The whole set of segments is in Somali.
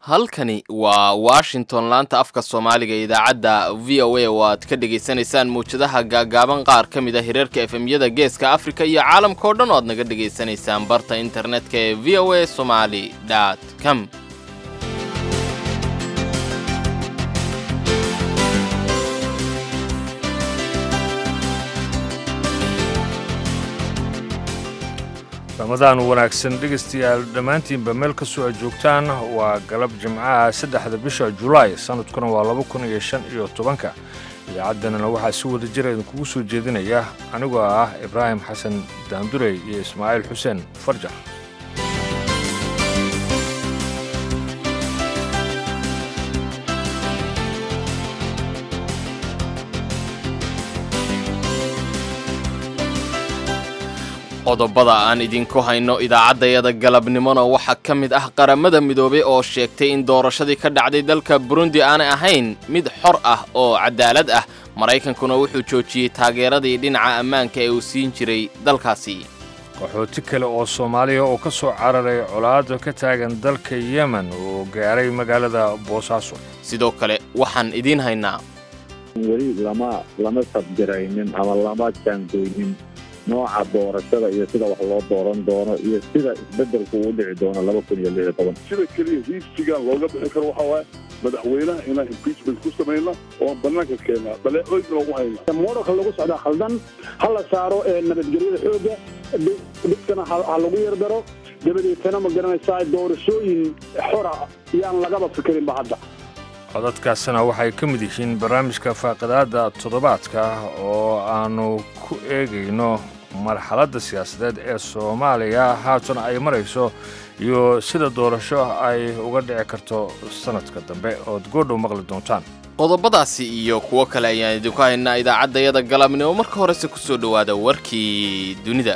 halkani waa washington laanta afka soomaaliga idaacadda v o a oo aad ka dhegaysanaysaan mawjadaha gaagaaban qaar ka mid a hirarka efemyada geeska afrika iyo caalamka oo dhan oo aad naga dhegaysanaysaan barta internetka ee v o a somali com ramadaan wanaagsan dhegaystayaal dhammaantiinba meel kastoo aad joogtaan waa galab jimcaha saddexda bisha julaay sanadkuna waa laba kun iyo shan iyo tobanka idaacadanana waxaa si wada jira idinkugu soo jeedinaya anigoo ah ibraahim xasan daandurey iyo ismaaciil xuseen farjar qodobada aan idinku hayno idaacaddayada galabnimona waxaa ka mid ah qaramada midoobay oo sheegtay in doorashadii ka dhacday dalka burundi aanay ahayn mid xor ah oo cadaalad ah maraykankuna wuxuu joojiyey taageeradii dhinaca ammaanka ee uu siin jiray dalkaasi qaxooti kale oo soomaaliya oo ka soo cararay colaada ka taagan dalka yemen oo gaaray magaalada boosaaso sidoo kale waxaan idiin haynaa weli lama lama sabdiraynin ama lama jaangoynin nooca doorashada iyo sida wax loo dooran doono iyo sida isbedelku uu dhici doono laba kun iyo lix iyo toban sida keliya hiibsigan looga bixi karo waxaa waaye madaxweynaha inaan impeachment ku samayna oo bannaanka keennaa baleecooyin loogu hayna moodalka lagu socdaa khaldan ha la saaro nabadgelyada xoogga dhibkana ha lagu yardaro dabadeetana ma garanaysaa doorashooyin xora yaan lagaba fikirinba hadda codadkaasina waxay ka mid yihiin barnaamijka faaqidaadda toddobaadka oo aannu ku eegayno marxaladda siyaasadeed ee soomaaliya haatan ay marayso iyo sida doorasho ay uga dhici karto sannadka dambe ood goodhow maqli doontaan qodobadaasi iyo kuwo kale ayaan idinku haynaa idaacaddayada galabnimo marka horese ku soo dhowaada warkii dunida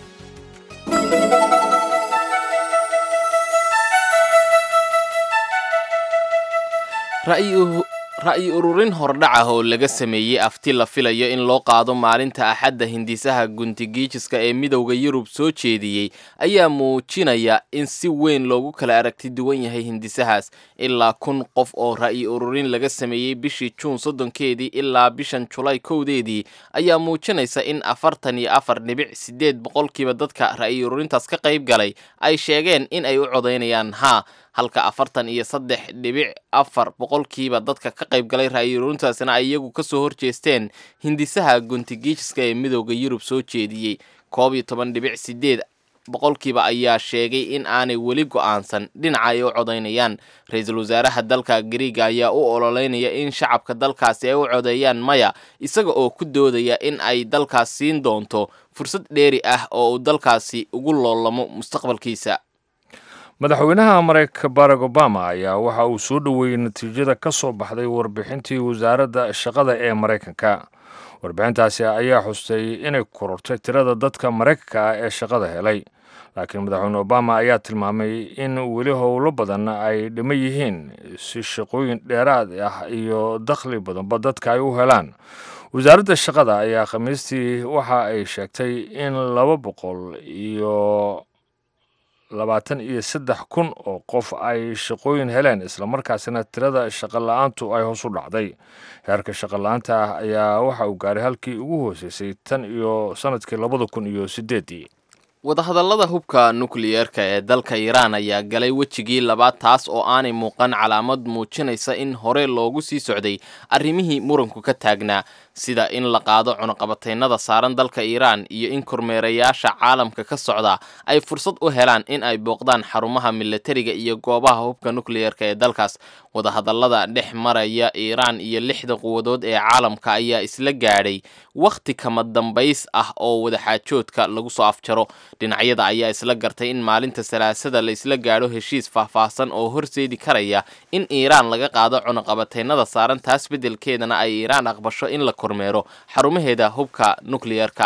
ra'yi ururin hordhac ah oo laga sameeyey afti la filayo in loo qaado maalinta axadda hindisaha guntigiijiska ee midowda yurub soo jeediyey ayaa muujinaya in si weyn loogu kala aragti duwan yahay hindisahaas ilaa kun qof oo ra'yi ururin laga sameeyey bishii juun soddonkeedii ilaa bishan julaay kowdeedii ayaa muujinaysa in afartan iyo afar dhibic siddeed boqolkiiba dadka ra'yi ururintaas ka qayb galay ay sheegeen in ay u codaynayaan haa halka afartan iyo saddex dhibic afar boqolkiiba dadka ka qayb galay ra'yi ururintaasina ay iyagu ka soo horjeesteen hindisaha guntigiijiska ee midowda yurub soo jeediyey koob iyo toban dhibic sideed boqolkiiba ayaa sheegay in aanay weli go'aansan dhinaca ay u codaynayaan ra-iisul wasaaraha dalka gariiga ayaa u ololeynaya in shacabka dalkaasi ay u codeeyaan maya isaga oo ku doodaya in ay dalkaas siin doonto fursad dheeri ah oo uu dalkaasi ugu loolamo mustaqbalkiisa madaxweynaha maraykanka barack obama ayaa waxa uu soo dhoweeyey natiijada ka soo baxday warbixintii wasaaradda shaqada ee maraykanka warbixintaasi ayaa xustay inay korortay tirada dadka maraykanka ah ee shaqada helay laakiin madaxweyne obama ayaa tilmaamay in weli howlo badan ay dhima yihiin si shaqooyin dheeraad ah iyo dakhli badanba dadka ay u helaan wasaaradda shaqada ayaa khamiistii waxa ay sheegtay in laba boqol iyo labaatan iyo saddex kun oo qof ay shaqooyin heleen islamarkaasina tirada shaqola-aantu ay hoos u dhacday heerka shaqola-aanta ah ayaa waxa uu gaaray halkii ugu hooseysay tan iyo sannadkii labada kun iyo siddeeddii wadahadallada hubka nukliyeerka ee dalka iiraan ayaa galay wejigii labaad taas oo aanay muuqan calaamad muujinaysa in hore loogu sii socday arrimihii muranku ka taagnaa sida in la qaado cunuqabataynada saaran dalka iiraan iyo in kormeerayaasha caalamka ka socda ay fursad u helaan in ay booqdaan xarumaha milatariga iyo goobaha hubka nukliyeerka ee dalkaas wadahadallada dhex maraya iiraan iyo lixda quwadood ee caalamka ayaa isla gaadhay wakhti kama dambays ah oo wadaxaajoodka lagu soo afjaro dhinacyada ayaa isla gartay in maalinta salaasada la isla gaadho heshiis faahfaahsan oo horseedi karaya in iiraan laga qaado cunuqabataynada saaran taas beddelkeedana ay iiraan aqbasho in la kormeero xarumaheeda hubka nukliyeerka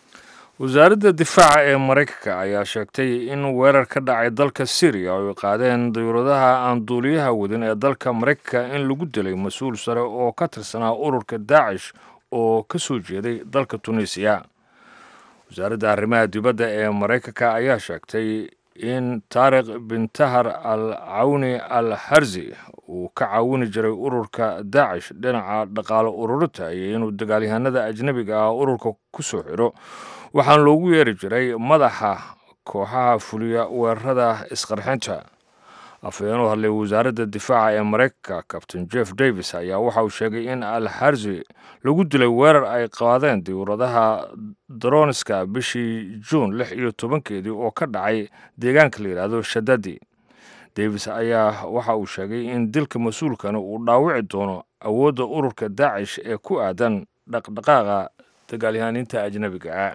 wasaaradda difaaca ee maraykanka ayaa sheegtay in weerar ka dhacay dalka syriya oo ay qaadeen dayuuradaha aan duuliyaha wadin ee dalka maraykanka in lagu dilay mas-uul sare oo ka tirsanaa ururka daacish oo ka soo jeeday dalka tunisiya wasaaradda arrimaha dibadda ee maraykanka ayaa sheegtay in taariikh bin tahar al cawni al harzi uu ka caawini jiray ururka daacish dhinaca dhaqaalo ururinta iyo inuu dagaalyahanada ajnebiga ah ururka ku soo xiro waxaana loogu yeeri jiray madaxa kooxaha fuliya weerarada isqarxinta afhayeen u hadlay wasaaradda difaaca ee maraykanka kabtain jeff davis ayaa waxa uu sheegay in al harzi lagu dilay weerar ay qaadeen diwradaha daroniska bishii juun lix iyo tobankeedii oo ka dhacay deegaanka la yidhaahdo shadadi davis ayaa waxa uu sheegay in dilka mas-uulkani uu dhaawici doono awoodda ururka daacish ee ku aadan dhaqdhaqaaqa dagaalyahaniinta ajnebiga ah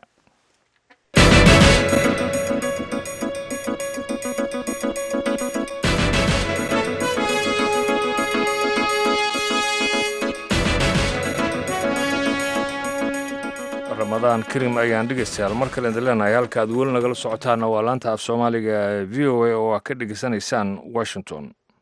ramadaan karim ayaan dhegeystayaal mar kale idin leenahay halka aad weli nagala socotaana waa laanta af soomaaliga v o a oo aad ka dhegeysanaysaan washington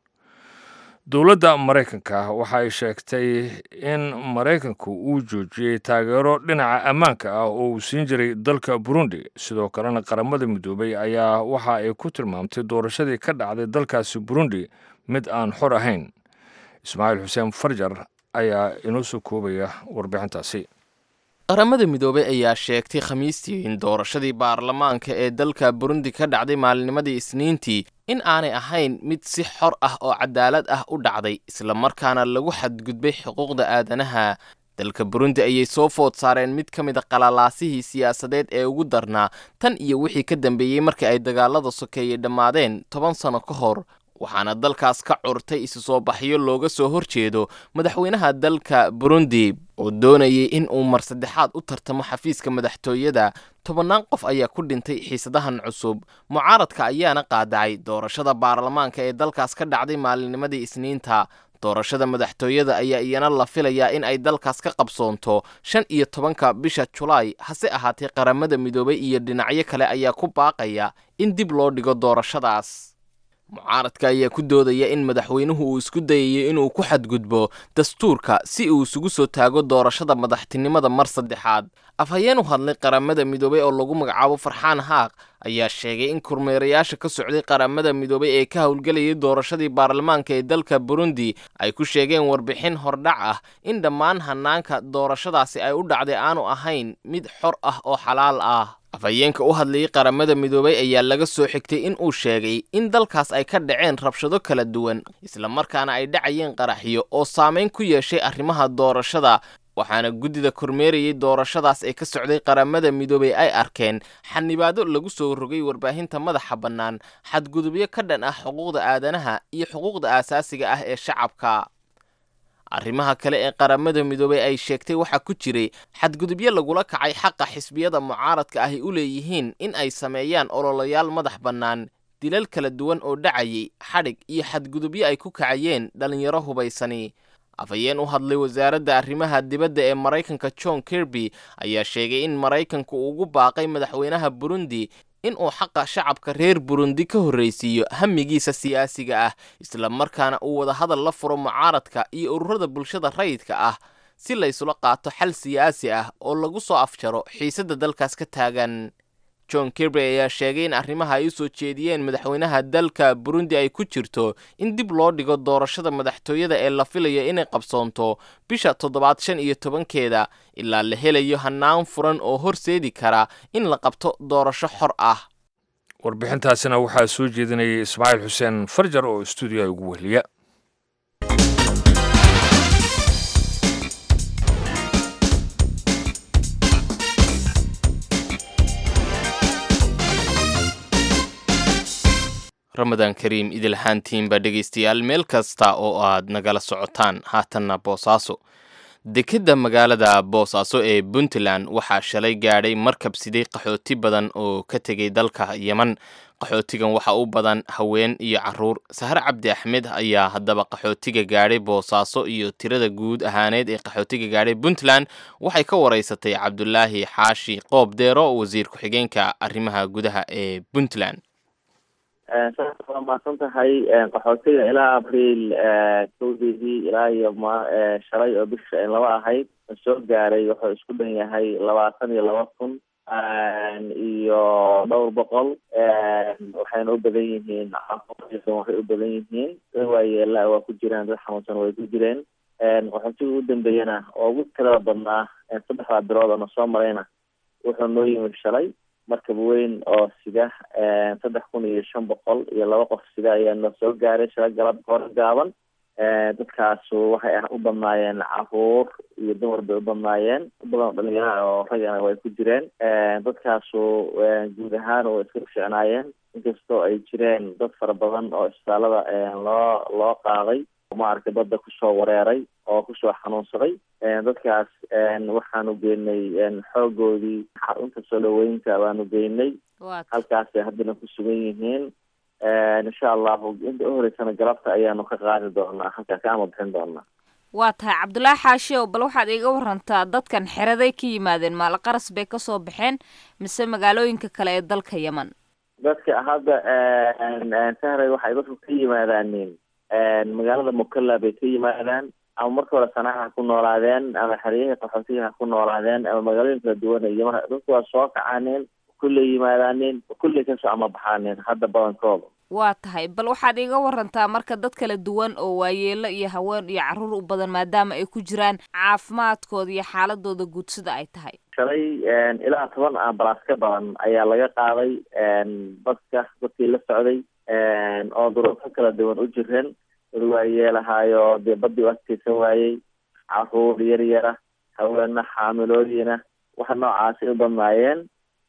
dowladda maraykanka waxa ay sheegtay in maraykanku uu joojiyey taageero dhinaca ammaanka ah oo uu siin jiray dalka burundi sidoo kalena qaramada midoobay ayaa waxa ay ku tilmaamtay doorashadii ka dhacday dalkaasi burundi mid aan xor ahayn ismaaciil xuseen farjar ayaa inoo soo koobaya warbixintaasi qaramada midoobey ayaa sheegtay khamiistii in doorashadii baarlamaanka ee dalka burundi ka dhacday maalinimadii isniintii in aanay ahayn mid si xor ah oo cadaalad ah u dhacday islamarkaana lagu xadgudbay xuquuqda aadanaha dalka burundi ayay soo food saareen mid ka mid a qalalaasihii siyaasadeed ee ugu darnaa tan iyo wixii ka dambeeyey markii ay dagaalada sokeeyey dhammaadeen toban sano ka hor waxaana dalkaas ka curtay isu soo baxyo looga soo horjeedo madaxweynaha dalka burundi oo doonayay in uu mar saddexaad u tartamo xafiiska madaxtooyada tobannaan qof ayaa ku dhintay xiisadahan cusub mucaaradka ayaana qaadacay doorashada baarlamaanka ee dalkaas ka dhacday maalinimadii isniinta doorashada madaxtooyada ayaa iyana la filayaa in ay dalkaas ka qabsoonto shan iyo tobanka bisha julaay hase ahaatee qaramada midoobay iyo dhinacyo kale ayaa ku baaqaya in dib loo dhigo doorashadaas mucaaradka ayaa ku doodaya in madaxweynuhu uu isku dayayo inuu ku xadgudbo dastuurka si uu isugu soo taago doorashada madaxtinimada mar saddexaad afhayeen u hadlay qaramada midoobay oo lagu magacaabo farxaan haaq ayaa sheegay in kormeerayaasha ka socday qaramada midoobay ee ka howlgelayay doorashadii baarlamaanka ee dalka burundi ay ku sheegeen warbixin hordhac ah in dhammaan hanaanka doorashadaasi ay u dhacday aanu ahayn mid xor ah oo xalaal ah afhayeenka u hadlayay qaramada midoobay ayaa laga soo xigtay in uu sheegay in dalkaas ay ka dhaceen rabshado kala duwan islamarkaana ay dhacayeen qaraxyo oo saameyn ku yeeshay arrimaha doorashada waxaana guddida kormeerayay doorashadaas ee ka socday qaramada midoobay ay arkeen xanibaado lagu soo rogay warbaahinta madaxa bannaan xadgudubyo ka dhan ah xuquuqda aadanaha iyo xuquuqda aasaasiga ah ee shacabka arrimaha kale ee qaramada midoobay ay sheegtay waxaa ku jiray xadgudubyo lagula kacay xaqa xisbiyada mucaaradka ahi u leeyihiin in ay sameeyaan ololayaal madax bannaan dilal kala duwan oo dhacayay xadhig iyo xadgudubyo ay ku kacayeen dhallinyaro hubaysani afhayeen u hadlay wasaaradda arrimaha dibadda ee maraykanka john kirby ayaa sheegay in maraykanku uu ugu baaqay madaxweynaha burundi in uu xaqa shacabka reer burundi ka horraysiiyo hamigiisa siyaasiga ah islamarkaana uu wadahadal la furo mucaaradka iyo ururada bulshada rayidka ah si laysula qaato xal siyaasi ah oo lagu soo afjaro xiisadda dalkaas ka taagan john kirby ayaa sheegay in arrimaha ay u soo jeediyeen madaxweynaha dalka burundi ay ku jirto in dib loo dhigo doorashada madaxtooyada ee la filayo inay qabsoonto bisha toddobaad shan iyo tobankeeda ilaa la helayo hannaan furan oo horseedi kara in la qabto doorasho xor ah warbixintaasina waxaa soo jeedinayay ismaaciil xuseen farjar oo stuudiyaha ugu wehliya ramadaan kariim idilhaantiinba dhegaystayaal meel kasta oo aad nagala socotaan haatanna boosaaso dekedda magaalada boosaaso ee puntland waxaa shalay gaadhay markab siday qaxooti badan oo ka tegay dalka yeman qaxootigan waxaa u badan haween iyo caruur sahre cabdi axmed ayaa haddaba qaxootiga gaadhay boosaaso iyo tirada guud ahaaneed ee qaxootiga gaadhay puntland waxay ka waraysatay cabdulaahi xaashi qoob deero wasiir ku-xigeenka arrimaha gudaha ee puntland saas waa mahadsan tahay qaxootiga ilaa abriil kowdeedii ilaa iyo ma shalay oo bisha laba ahayd soo gaaray wuxuu isku dhan yahay labaatan iyo laba kun iyo dhowr boqol waxayna u badan yihiin waxay u badan yihiin dad waayeela waa ku jiraan dad xanuunsan way ku jireen qaxootiga ugu dambeeyana oo ugu tirada badnaa saddexdaa bilood oo na soo marayna wuxuu noo yimid shalay markab weyn oo sida saddex kun iyo shan boqol iyo laba qof sida ayaa noo soo gaaray shala galab hore gaaban dadkaasu waxay u badnaayeen caruur iyo dumar bay u badnaayeen badan oo dhalinyara oo ragana way ku jireen dadkaasu guud ahaan way iska ficnaayeen inkastoo ay jireen dad fara badan oo isbitaalada loo loo qaaday maaragtay badda kusoo wareeray oo kusoo xanuunsaday dadkaas waxaanu geynay xoogoodii xarunta soo dhaweynta baanu geynay halkaasay haddana ku sugan yihiin insha allahu inta uhoreysana galabta ayaanu ka qaadi doonaa halkaa ka ama bixin doonaa waa tahay cabdullaahi xaashiow bal waxaad iiga warantaa dadkan xeraday ka yimaadeen maalaqaras bay kasoo baxeen mise magaalooyinka kale ee dalka yemen dadka hadda sahray waxay dadku ka yimaadaaniin magaalada mukalla bay ka yimaadaan ama marka hore sanaa ha ku noolaadeen ama xeriyahii qaxootiga ha ku noolaadeen ama magaalooyin kala duwan iyo dadku waa soo kacaaneen kulley yimaadaaneen kulley kasoo ama baxaaneen hadda badankooda waa tahay bal waxaad iiga warantaa marka dad kala duwan oo waayeelo iyo haween iyo carruur u badan maadaama ay ku jiraan caafimaadkooda iyo xaaladooda guud sida ay tahay shalay ilaa toban ambalaas ka badan ayaa laga qaaday dadka dadkii la socday oo duruufo kala duwan u jireen dad waayeelahaayo dee badii u adkeysan waayey caruur yar yara haweena xaamiloodiina waxa noocaasi u badnaayeen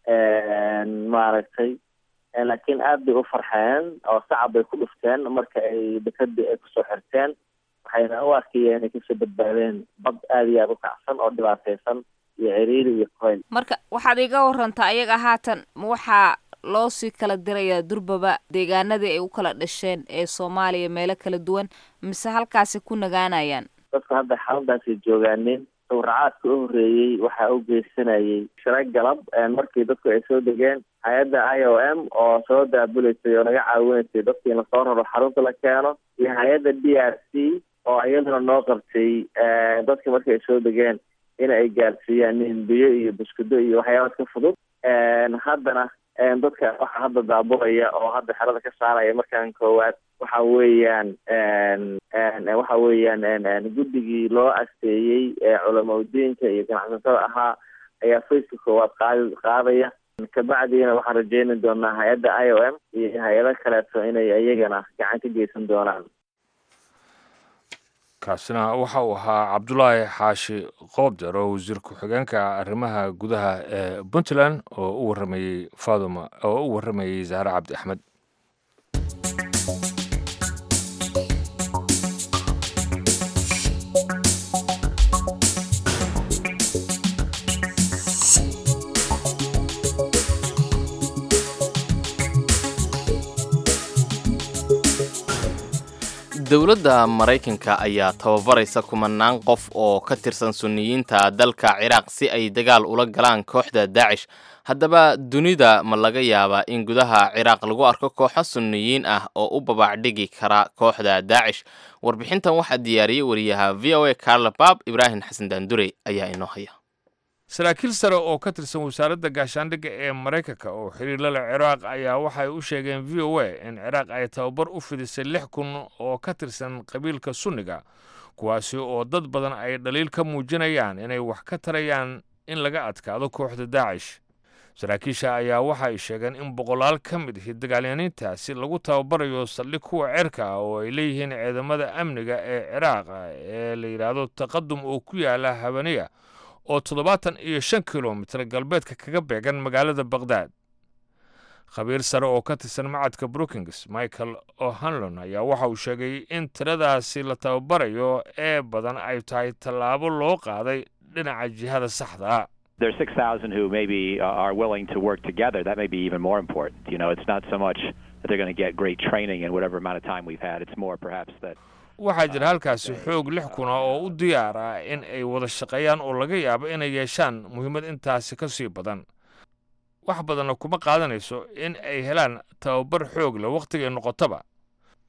maaragtay laakiin aad bay u farxeen oo sacab bay ku dhufteen marka ay dekadii ay kusoo xirteen waxayna u arkayeen inay kasoo badbaadeen bad aada iyo aada u kacsan oo dhibaateysan iyo ciriiri iyo qoyl marka waxaad iga warantaa ayaga haatan waxaa loo sii kala dirayaa durbaba deegaanadii ay u kala dhasheen ee soomaaliya meelo kala duwan mise halkaasi ku nagaanayaan dadku hadda xaaladaasay joogaaneen sawracaadka u horreeyey waxaa u geysanayay shalay galab markii dadku ay soo degeen hay-adda i o m oo soo daabuleysay oo naga caawinaysay dadkii in lasoo raro xarunta la keeno iyo hay-adda d r c oo iyaduna noo qabtay dadka markii ay soo degeen in ay gaarsiiyaan nin biyo iyo buskudo iyo waxyaabaad ka fudud haddana dadka waxaa hadda daabulaya oo hadda xerada ka saaraya markaan koowaad waxa weeyaan waxa weeyaan guddigii loo asteeyey culamaudiinka iyo ganacsatada ahaa ayaa faceka koowaad qaadi qaadaya kabacdiina waxaan rajeyni doonaa hay-adda i o m iyo hay-ado kaleeto inay iyagana gacan ka geysan doonaan kaasina waxa uu ahaa cabdulaahi xaashi qoobder oo wasiir ku-xigeenka arrimaha gudaha ee puntland oo u waramayey faduma oo u waramayey zahre cabdi axmed dowladda maraykanka ayaa tababaraysa kumanaan qof oo ka tirsan sunniyiinta dalka ciraaq si ay dagaal ula galaan kooxda daacish haddaba dunida ma laga yaabaa in gudaha ciraaq lagu arko kooxo sunniyiin ah oo u babaacdhigi kara kooxda daacish warbixintan waxaa diyaariyey wariyaha v o a carla bab ibraahim xasan daandure ayaa inoo haya saraakiil sare oo ka tirsan wasaaradda gaashaandhigga ee maraykanka oo xiriir la leh ciraaq ayaa waxay u sheegeen v o a in ciraaq ay tababar u fidisay lix kun oo ka tirsan qabiilka sunniga kuwaasi oo dad badan ay dhaliil ka muujinayaan inay wax ka tarayaan in laga adkaado kooxda daacish saraakiisha ayaa waxa ay sheegeen in boqolaal ka mid ihi dagaalyaniintaasi lagu tababarayo saldhig kuwa cerka ah oo ay leeyihiin ciidamada amniga ee ciraaq ee la yidhaahdo taqadum oo ku yaala habaniya oo toddobaatan iyo shan kilomitir galbeedka kaga beegan magaalada bakhdad khabiir sare oo ka tirsan macadka brookings michael o'hanlon ayaa waxa uu sheegay in tiradaasi la tababarayo ee badan ay tahay tallaabo loo qaaday dhinaca jihada saxda There's 6,000 who maybe uh, are willing to work together. That may be even more important. You know, it's not so much that they're going to get great training in whatever amount of time we've had. It's more perhaps that waxaa jira halkaasi xoog lix kuna oo u diyaar ah in ay wada shaqeeyaan oo laga yaabo inay yeeshaan muhiimad intaasi ka sii badan wax badanna kuma qaadanayso in ay helaan tababar xoog leh wakhtigay noqotaba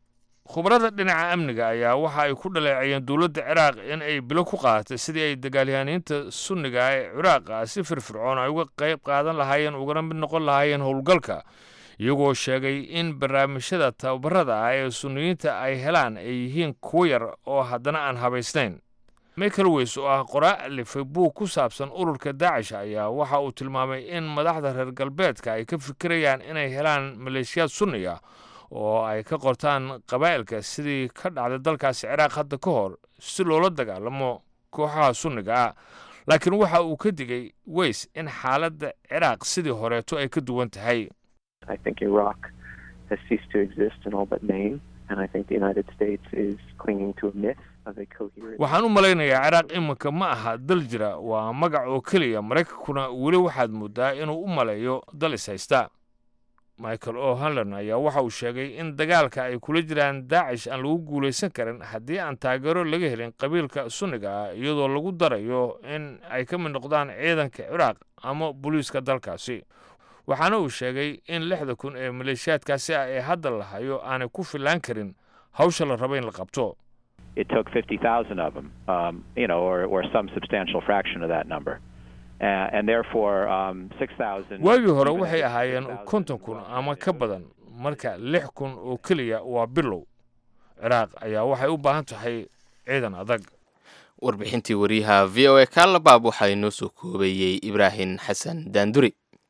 khubarada dhinaca amniga ayaa waxa ay ku dhaleecayeen dowladda ciraaq in ay bilo ku qaadatay sidii ay dagaalyahaniinta sunniga ee ciraaqa si firfircoon ay uga qayb qaadan lahaayeen ugana mid noqon lahaayeen howlgalka iyagoo sheegay in barnaamijyada tababarada ah ee sunniyiinta ay helaan ay yihiin kuwo yar oo haddana aan habaysnayn michael weys oo ah qoraa alifay buug ku saabsan ururka daacish ayaa waxa uu tilmaamay in madaxda reer galbeedka ay ka fikirayaan inay helaan maleeshiyaad sunniga oo ay ka qortaan qabaa'ilka sidii ka dhacday dalkaasi ciraaq hadda ka hor si loola dagaalamo kooxaha sunniga ah laakiin waxa uu ka digay weys in xaaladda ciraaq sidii horeeto ay ka duwan tahay I think Iraq has ceased to exist in all but name, and I think the United States is clinging to a myth of a coherent. waxaan u malaynayaa ciraaq iminka ma aha dal jira waa magac oo keliya maraykankuna weli waxaad moodaa inuu u maleeyo dal is haysta michael o hanlon ayaa waxa uu sheegay in dagaalka ay kula jiraan daacish aan lagu guulaysan karin haddii aan taageero laga helin qabiilka sunniga ah iyadoo lagu darayo in ay ka mid noqdaan ciidanka ciraaq ama booliiska dalkaasi waxaana uu sheegay in lixda kun ee maleeshiyaadkaasi ah ee hadda la hayo aanay ku fillaan karin hawsha la rabo in la qabto It took 50,000 of them, um, you know, or, or some substantial fraction of that number. Uh, and therefore, um, 6,000. waagii hore waxay ahaayeen konton kun ama ka badan marka lix kun oo keliya waa bilow ciraaq ayaa waxay u baahan tahay ciidan adag warbixintii wariyaha v o a kaalabaab waxaa inoo soo koobeeyey ibraahim xasan daanduri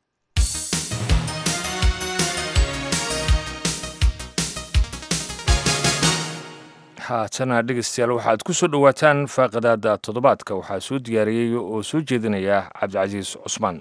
haatana dhegeystayaal waxaad ku soo dhowaataan faaqadaada toddobaadka waxaa soo diyaariyey oo soo jeedinaya cabdicasiis cusmaan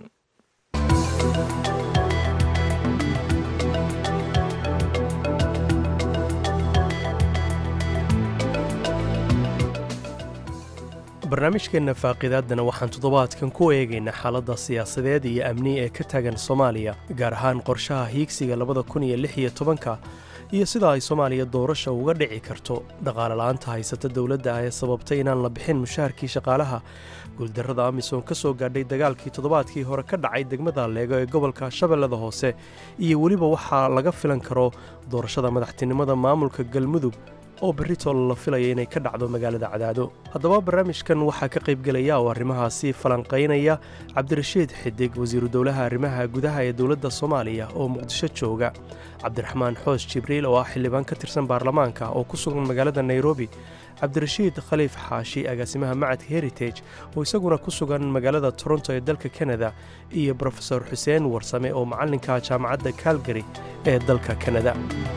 barnaamijkeenna faaqiidaaddana waxaan toddobaadkan ku eegaynaa xaaladda siyaasadeed iyo amni ee ka taagan soomaaliya gaar ahaan qorshaha hiigsiga labada kun iyo lix iyo tobanka iyo sida ay soomaaliya doorasha uga dhici karto dhaqaale la'aanta haysata dowladda ah ee sababtay inaan la bixin mushaharkii shaqaalaha guuldarrada amisom ka soo gaadhay dagaalkii toddobaadkii hore ka dhacay degmada leego ee gobolka shabeellada hoose iyo weliba waxaa laga filan karo doorashada madaxtinimada maamulka galmudug oo berritol la filaya inay ka dhacdo magaalada cadaado haddaba barnaamijkan waxaa ka qaybgelaya oo arrimahaasi falanqaynaya cabdirashiid xidig wasiiru dowlaha arrimaha gudaha ee dowladda soomaaliya oo muqdisho jooga cabdiraxmaan xoos jibriil oo ah xildhibaan ka tirsan baarlamaanka oo ku sugan magaalada nairobi cabdirashiid khaliif xaashi agaasimaha macadka heritage oo isaguna ku sugan magaalada toronto ee dalka kanada iyo brofesor xuseen warsame oo macallinka jaamacadda calgary ee dalka kanada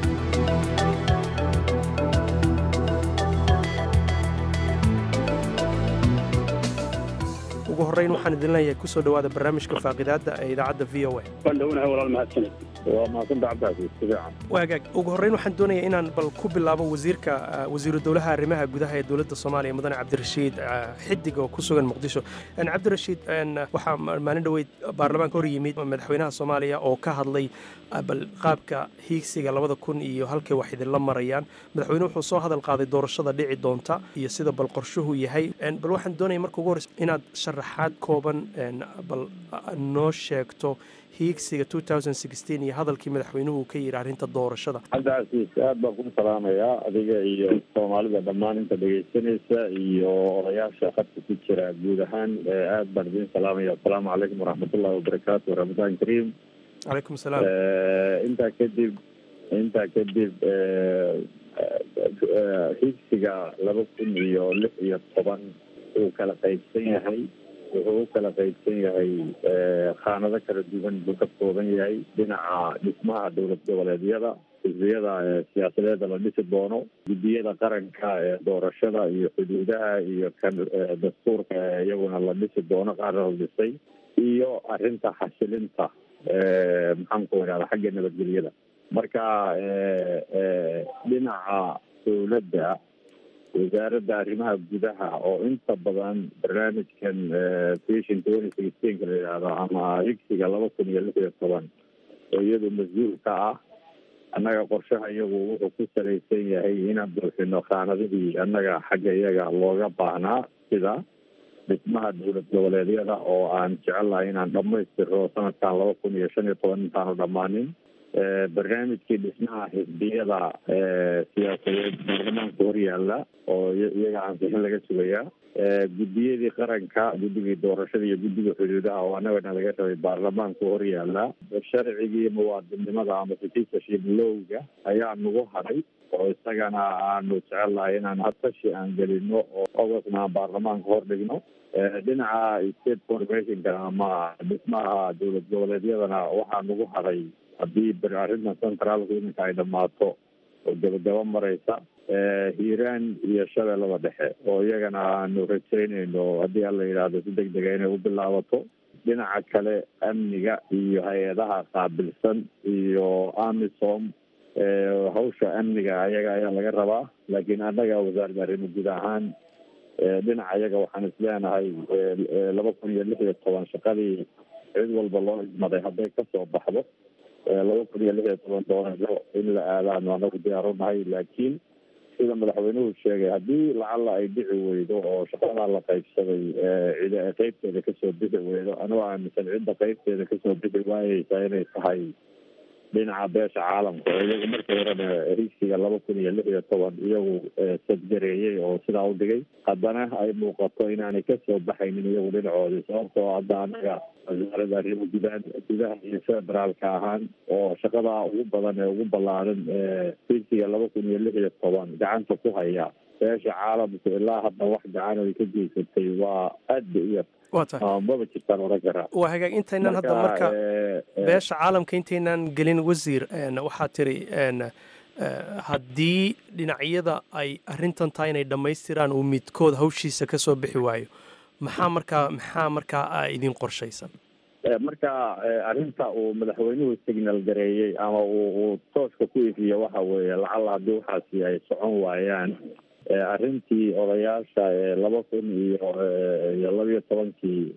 ugu horrayn waxaan idin leeyahay kusoo dhowaada barnaamijka faaqidaadda ee idaacadda v o a waan dhownahay walaal mahadsanid waa mahadsanta cabdicasiis si fiican waagaag ugu horrayn waxaan doonaya inaan bal ku bilaabo wasiirka wasiiru dowlaha arrimaha gudaha ee dowladda soomaaliya mudane cabdirashiid xidig oo ku sugan muqdisho cabdirashiid waxaa maalin dhoweyd baarlamaanka hor yimid madaxweynaha soomaaliya oo ka hadlay bal qaabka hiigsiga labada kun iyo halkay wax idinla marayaan madaxweyne wuxuu soo hadal qaaday doorashada dhici doonta iyo sida bal qorshuhu yahay bal waxaan doonaya marka ugu horreysa inaad sharaxaad kooban bal noo sheegto hiigsiga iyo hadalkii madaxweynuhu ka yidhi arrinta doorashada cabdicasiis aad baan ku salaamayaa adiga iyo soomaalida dhammaan inta dhegaysanaysa iyo odayaasha khadka ku jira guud ahaan aad baan idin salaamaya asalaamu calaykum waraxmatullahi wabarakaatu ramadaan kariim calaykum salaam intaa kadib intaa kadib higsiga laba kun iyo lix iyo toban uu kala qaybsan yahay wuxuu u kala qaybsan yahay khaanado kala duwan buu ka kooban yahay dhinaca dhismaha dowlad goboleedyada xisbiyada siyaasadeeda la dhisi doono guddiyada qaranka ee doorashada iyo xuduudaha iyo kan dastuurka iyaguna la dhisi doono qaarna la dhisay iyo arrinta xasilinta maxaan ku idhahda xagga nabadgelyada marka dhinaca dowladda wasaaradda arrimaha gudaha oo inta badan barnaamijkan vision twenty sixteenka la yidhaahdo ama higsiga laba kun iyo lix iyo toban oo iyadu mas-uul ka ah annaga qorshaha iyagu wuxuu ku salaysan yahay inaan buuxino khaanadihii annaga xagga iyaga looga baahnaa sida dhismaha dowlad goboleedyada oo aan jecelahay inaan dhamaystiro sanadkan laba kun iyo shan iyo toban intaanu dhammaanin barnaamijkii dhismaha xisbiyada siyaasadeed baarlamaanka horyaala oo iyaga ansixin laga sugayaa guddiyadii qaranka guddigii doorashada iyo guddiga xuduudaha oo annagana laga rabay baarlamaanka horyaala sharcigii muwaadinnimada ama citizenship lowga ayaa nagu haray oo isagana aanu jecelnahay inaan hadtashi aan gelino oo ogosna aan baarlamaanka hor dhigno dhinaca state formationka ama dhismaha dowlad goboleedyadana waxaa nagu haray haddii ber arrintan centraalku iminka ay dhammaato oo gabagabo mareysa hiiraan iyo shabeellada dhexe oo iyagana aanu rajaynayno haddii alla yidhaahdo si deg dega inay u bilaabato dhinaca kale amniga iyo hay-adaha qaabilsan iyo amisom hawsha amniga ayaga ayaa laga rabaa laakiin annaga wasaaradda arrimo guud ahaan dhinaca iyaga waxaan isleenahay laba kun iyo lix iyo toban shaqadii cid walba loo idmaday hadday kasoo baxdo laba kun iyo lix iyo toban doorasho in la aadaano anagu diyaarunahay laakiin sida madaxweynuhu sheegay haddii lacalla ay dhici weydo oo shaqadaa la qaybsaday cid qeybteeda kasoo bixi weydo anuu aaminsan cidda qeybteeda kasoo bixi waayeysa inay tahay dhinaca beesha caalamka oo iyagu markii horena higsiga laba kun iyo lix iyo toban iyagu sadgareeyey oo sidaa u dhigay haddana ay muuqato inaanay kasoo baxaynin iyagu dhinacoodii sababtoo hadda anaga wasaaradda arrimo gudaha gudaha iyo federaalka ahaan oo shaqadaa ugu badan ee ugu ballaaran higsiga laba kun iyo lix iyo toban gacanta ku haya beesha caalamku ilaa hadda wax gacan ay ka geysatay waa aad ba u yar maba jirtaan oran karaa waa hagaag intaynan hadda marka beesha caalamka intaynan gelin wasiir waxaa tiri haddii dhinacyada ay arrintan tahay inay dhammaystiraan uu midkood hawshiisa ka soo bixi waayo maxaa markaa maxaa markaa idin qorshaysan marka arrinta uu madaxweynuhu signal gareeyey ama uu uu tooska ku ifiye waxa weeye lacalla haddii waxaasi ay socon waayaan arrintii odayaasha laba kun iyo iyo labiyo tobankii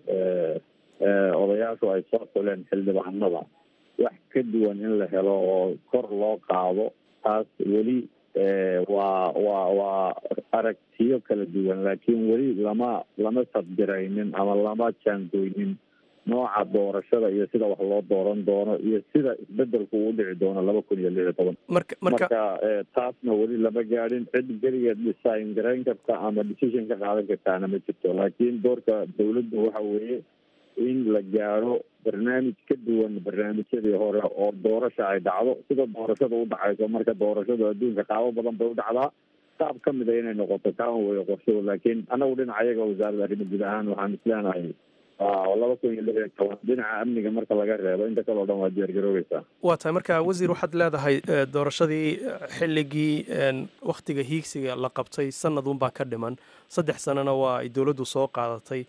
odayaashu ay soo xuleen xildhibaanada wax ka duwan in la helo oo kor loo qaado taas weli waa waa waa aragtiyo kala duwan laakiin weli lama lama sadgaraynin ama lama jaangoynin nooca doorashada iyo sida wax loo dooran doono iyo sida isbedelku uu dhici doono laba kun iyo lix iyo toban marka marka marka taasna weli lama gaadhin cid geligeed design garayn karta ama decision ka qaadan kartaana ma jirto laakiin doorka dawladdu waxa weeye in la gaadho barnaamij ka duwan barnaamijyadii hore oo doorasha ay dhacdo sida doorashada u dhacayso marka doorashadu adduunka qaabo badan bay u dhacdaa qaab ka mid a inay noqoto kaan weyo qorshahu laakiin anagu dhinaca iyaga wasaaradda arrimo guud ahaan waxaan isleenahay laba kun iyo lix iyo toban dhinaca amniga marka laga reebo inta kale o dhan waa diyaargaroobeysaa waa tahay marka wasiir waxaad leedahay doorashadii xilligii wakhtiga hiigsiga la qabtay sanadunbaa ka dhiman saddex sanana waa ay dowladdu soo qaadatay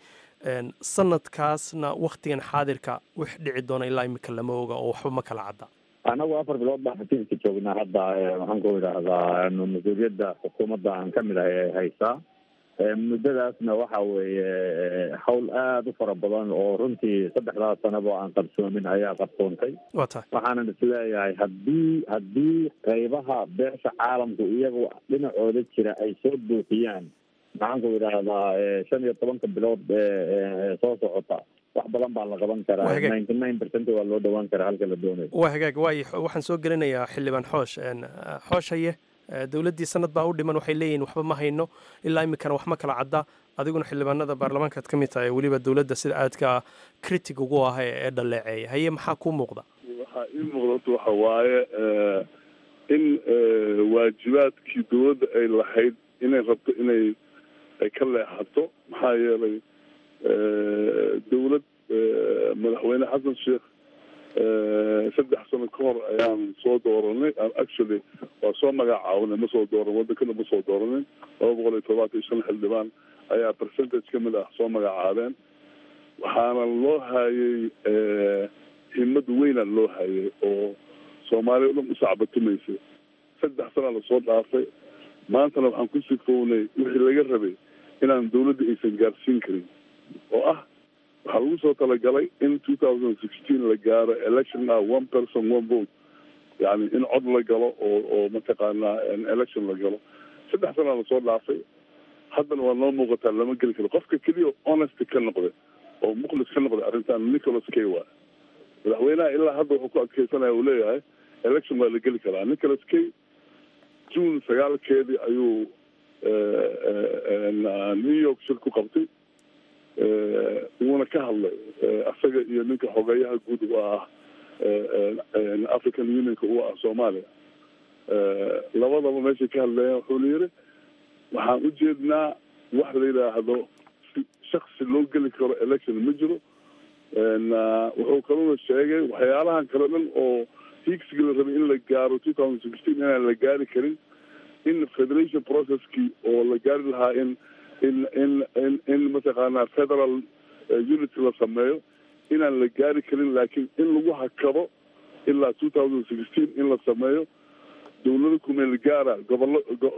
sanadkaasna wakhtigan xaadirka wix dhici doona ilaa imika lama oga oo waxba ma kala cadda anagu afar bilood baan xafiiska joognaa hadda waxaan ku idhaahdaa mas-uuliyadda xukuumadda aan ka mid ahay ay haysaa muddadaasna waxa weeye hawl aada u fara badan oo runtii saddexdaas sanaba aan qarsoomin ayaa qarsoontay waa tahay waxaanan isleeyahay haddii haddii qaybaha beesha caalamku iyagu dhinacooda jira ay soo buuxiyaan maxaan ku idhaahdaa shan iyo tobanka bilood soo socota wax badan baa la qaban karaa ninety nine percent waa loo dhawaan karaa halka la doonayo waa hagaag waay waxaan soo gelinayaa xildhibaan xoosh xoosh haye dowladdii sanad baa u dhiman waxay leeyihin waxba ma hayno ilaa iminkana wax ma kala cadda adiguna xildhibaanada baarlamaankaad ka mid tahay weliba dowladda sida aadka critic ugu ah ee dhaleeceeya haye maxaa kuu muuqda waxaa ii muuqdata waxa waaye in waajibaadkii dowladda ay lahayd inay rabto inay ay ka leexato maxaa yeelay dowlad madaxweyne xasan sheekh saddex sano ka hor ayaan soo dooranay actually waa soo magacaabnay ma soo dooran wadankana ma soo dooranin laba boqol iyo todobaatan iyo shan xildhibaan ayaa percentage ka mid ah soo magacaabeen waxaana loo hayay himad weyna loo hayay oo soomaaliya o dhan u sacbatumaysay saddex sanaa lasoo dhaafay maantana waxaan ku sifownay wixii laga rabay inaan dawladda aysan gaarsiin karin oo ah waxaa lagu soo talagalay in two thousand sixteen la gaaro election ah one person one vote yani in cod la galo oo oo mataqaanaa election la galo saddex sanaa lasoo dhaafay haddana waa noo muuqataa lama geli karo qofka keliya honest ka noqday oo mukhlis ka noqday arrintan nicholas k wa madaxweynaha ilaa hadda wuxuu ku adkeysanaya uu leeyahay election waa la geli karaa nicholas kay june sagaalkeedii ayuu new york shir ku qabtay wuuna ka hadlay asaga iyo ninka xogeeyaha guud u ah african unionka u ah soomaaliya labadaba meeshay ka hadlayeen wuxuuna yiri waxaan ujeednaa wax la yidhaahdo shaksi loo geli karo election ma jiro wuxuu kaluna sheegay waxyaalahan kale dhan oo hiigsiga la rabay in la gaaro two thousand sixteen inaan la gaari karin in federation processkii oo la gaari lahaa in in in in in mataqaanaa federal unity la sameeyo inaan la gaari karin laakiin in lagu hakado ilaa two thousand sixteen in la sameeyo dawlada kumeel gaara gobollo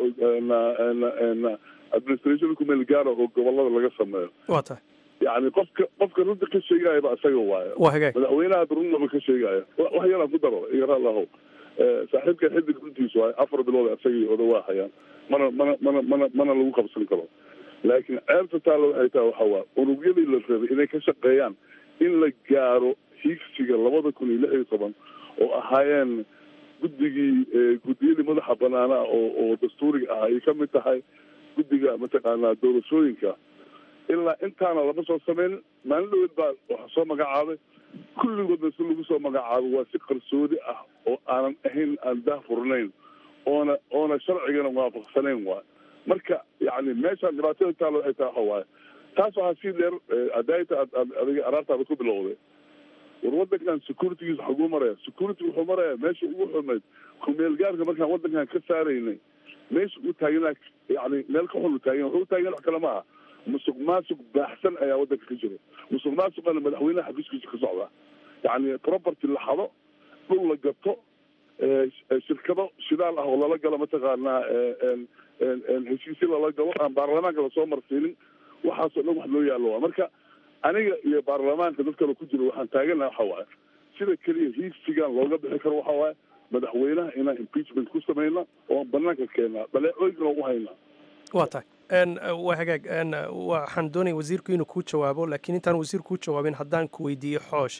administration kumeel gaara oo gobolada laga sameeyo waa tahay yani qofka qofka runta ka sheegayaba isaga waayo waa hagaag madaxweynaha runnaba ka sheegaya wax yaraan ku daro igaraalahow saaxiibka xidig runtiis waayo afar bilood isagii odawaa hayaan mana mana mana mana mana lagu qabsan karo laakiin ceebta taalla waxay tahay waxa waa unugyadii la rabay inay ka shaqeeyaan in la gaaro hiigsiga labada kun iyo lix iyo toban oo ahaayeen guddigii guddiyadii madaxa banaana oo oo dastuuriga ah ay kamid tahay guddiga mataqaanaa doorashooyinka ilaa intaana lama soo sameyn maalin dhaweed baa waxa soo magacaabay kulligoodna si lagu soo magacaabo waa si qarsoodi ah oo aanan ahayn aan daah furnayn oona oona sharcigana waafaqsanayn waay marka yani meeshaan dhibaatada taalo waxay tahay waxa waaye taas waxaa sii dheer adaayta ad ad adiga araartaada ku bilowday war wadankan securitygiisa xaguu maraya security wuxuu maraya meesha ugu xumayd kumeelgaarka markaan wadankan ka saaraynay meesha uu taagan yani meel ka xun u taagan wuxuu taagan wax kale ma aha musuq maasuq baaxsan ayaa wadanka ka jiro musuq maasuqana madaxweynaha xafiiskiisa ka socda yani property la xado dhul la gato shirkado shidaal ah oo lala galo mataqaanaa heshiisyo lala galo aan baarlamaanka lasoo marsiinin waxaasoo dhan wax loo yaallo waa marka aniga iyo baarlamaanka dad kale ku jiro waxaan taaganaha waxa waaye sida keliya hiigsigan looga bixi karo waxa waaye madaxweynaha inaan impeachment ku samayna oo banaanka keennaa dhaleecooyinkana ugu haynaa waa tahay waa hagaag waxaan doonaya wasiirku inuu kuu jawaabo laakiin intaan wasiirku kuu jawaabin haddaan ku weydiiyo xoosh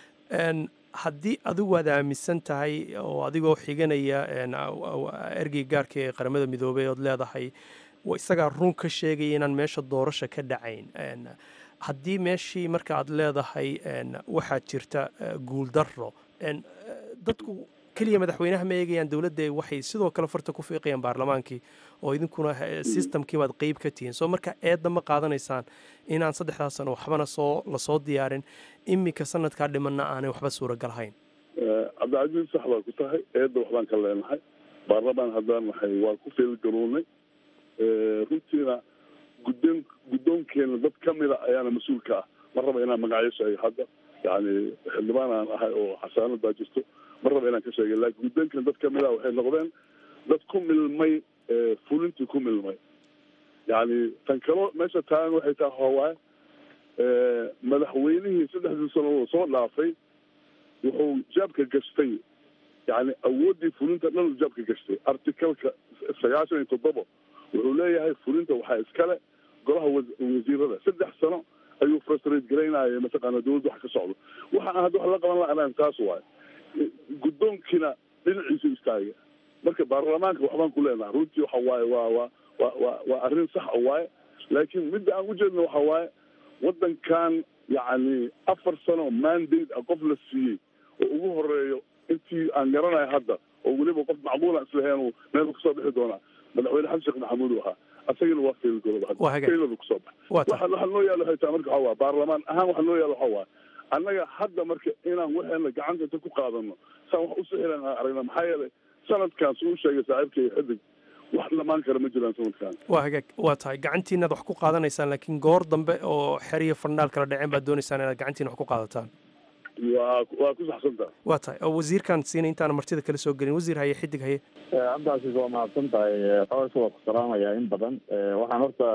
haddii adigu aad aaminsan tahay oo adigoo xiganaya ergey gaarka ee qaramada midoobey ood leedahay isagaa run ka sheegaya inaan meesha doorasha ka dhacayn haddii meeshii marka aad leedahay waxaa jirta guuldaro dadku keliya madaxweynaha ma eegayaan dowladda waxay sidoo kale farta ku fiiqayaan baarlamaankii oo idinkuna systemkii baad qeyb ka tihiin soo marka eedda ma qaadanaysaan inaan saddexdaas sano waxbana soo lasoo diyaarin iminka sanadkaa dhimanna aanay waxba suuragal hayn cabdicasiis sax baa ku tahay eedda waxbaan ka leenahay baarlamaan haddaan nahay waa ku feelgarownay runtiina guddoon guddoonkeena dad kamida ayaana mas-uulka ah ma raba inaan magacyo sheego hadda yani xildhibaan aan ahay oo xasaanad baa jirto ma raba inaan ka sheegay laakiin guddoonkeena dad kamid ah waxay noqdeen dad ku milmay fulintii ku milmay yani tan kalo meesha taagan waxay tahay hawaaye madaxweynihii saddexdii sano soo dhaafay wuxuu jaabka gashtay yani awooddii fulinta dhan jaabka gashtay articalka sagaashan iyo toddoba wuxuu leeyahay fulinta waxaa iskale golaha wasiirada saddex sano ayuu frustrate garaynaya mataqaana dawladda wax ka socdo waxa aan hadda wax la qaban la-aan taas waayo guddoonkiina dhinaciisu istaaga marka baarlamaanka waxbaan ku leenahay runtii waxa waaye waa waa wa wa waa arrin sax a waaye laakiin midda aan ujeedna waxa waaye waddankan yacni afar sano mandate a qof la siiyey oo ugu horeeyo intii aan garanayo hadda oo weliba qof macquula islahayn meel kasoo bixi doonaa madaxweyne xasan sheekh maxamuud u ahaa asagana waa failgoroba kusoo bax waxa noo yaalo waxay tahay marka waxa waa baarlamaan ahaan waxa noo yaalo waxa waa annaga hadda marka inaan waxeena gacanta inta ku qaadano saan wax usixilan aan aragna maxaa yeelay sanadkaas uu sheegay saaxiibkay xidig wax dhamaan kara ma jiraan sanadkan waa hagaag waa tahay gacantiinaad wax ku qaadanaysaan laakiin goor dambe oo xeriya farnaal kala dhaceen baad doonaysaan inaad gacantiina wax ku qaadataan waa waa ku saxsantaa waa tahay oo wasiirkan siina intaana martida kala soo gelin wasiir haye xidig haye cabdicasiis waa mahadsan tahay xoosh waa ku salaamayaa in badan waxaan horta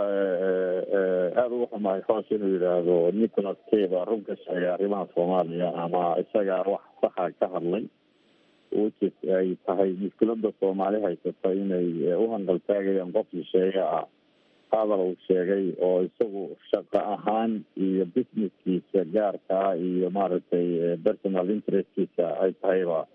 aada uga xumahay xoosh inuu yidhaahdo nicholas kay baa run ka sheegay arrimaha soomaaliya ama isagaa wax saxa ka hadlay which ay tahay mushkilada soomaali haysata inay u hanqaltaagayaan qof shisheeye ah hadal uu sheegay oo isagu shaqo ahaan iyo businesskiisa gaarkaa iyo maaragtay personal interestkiisa ay tahayba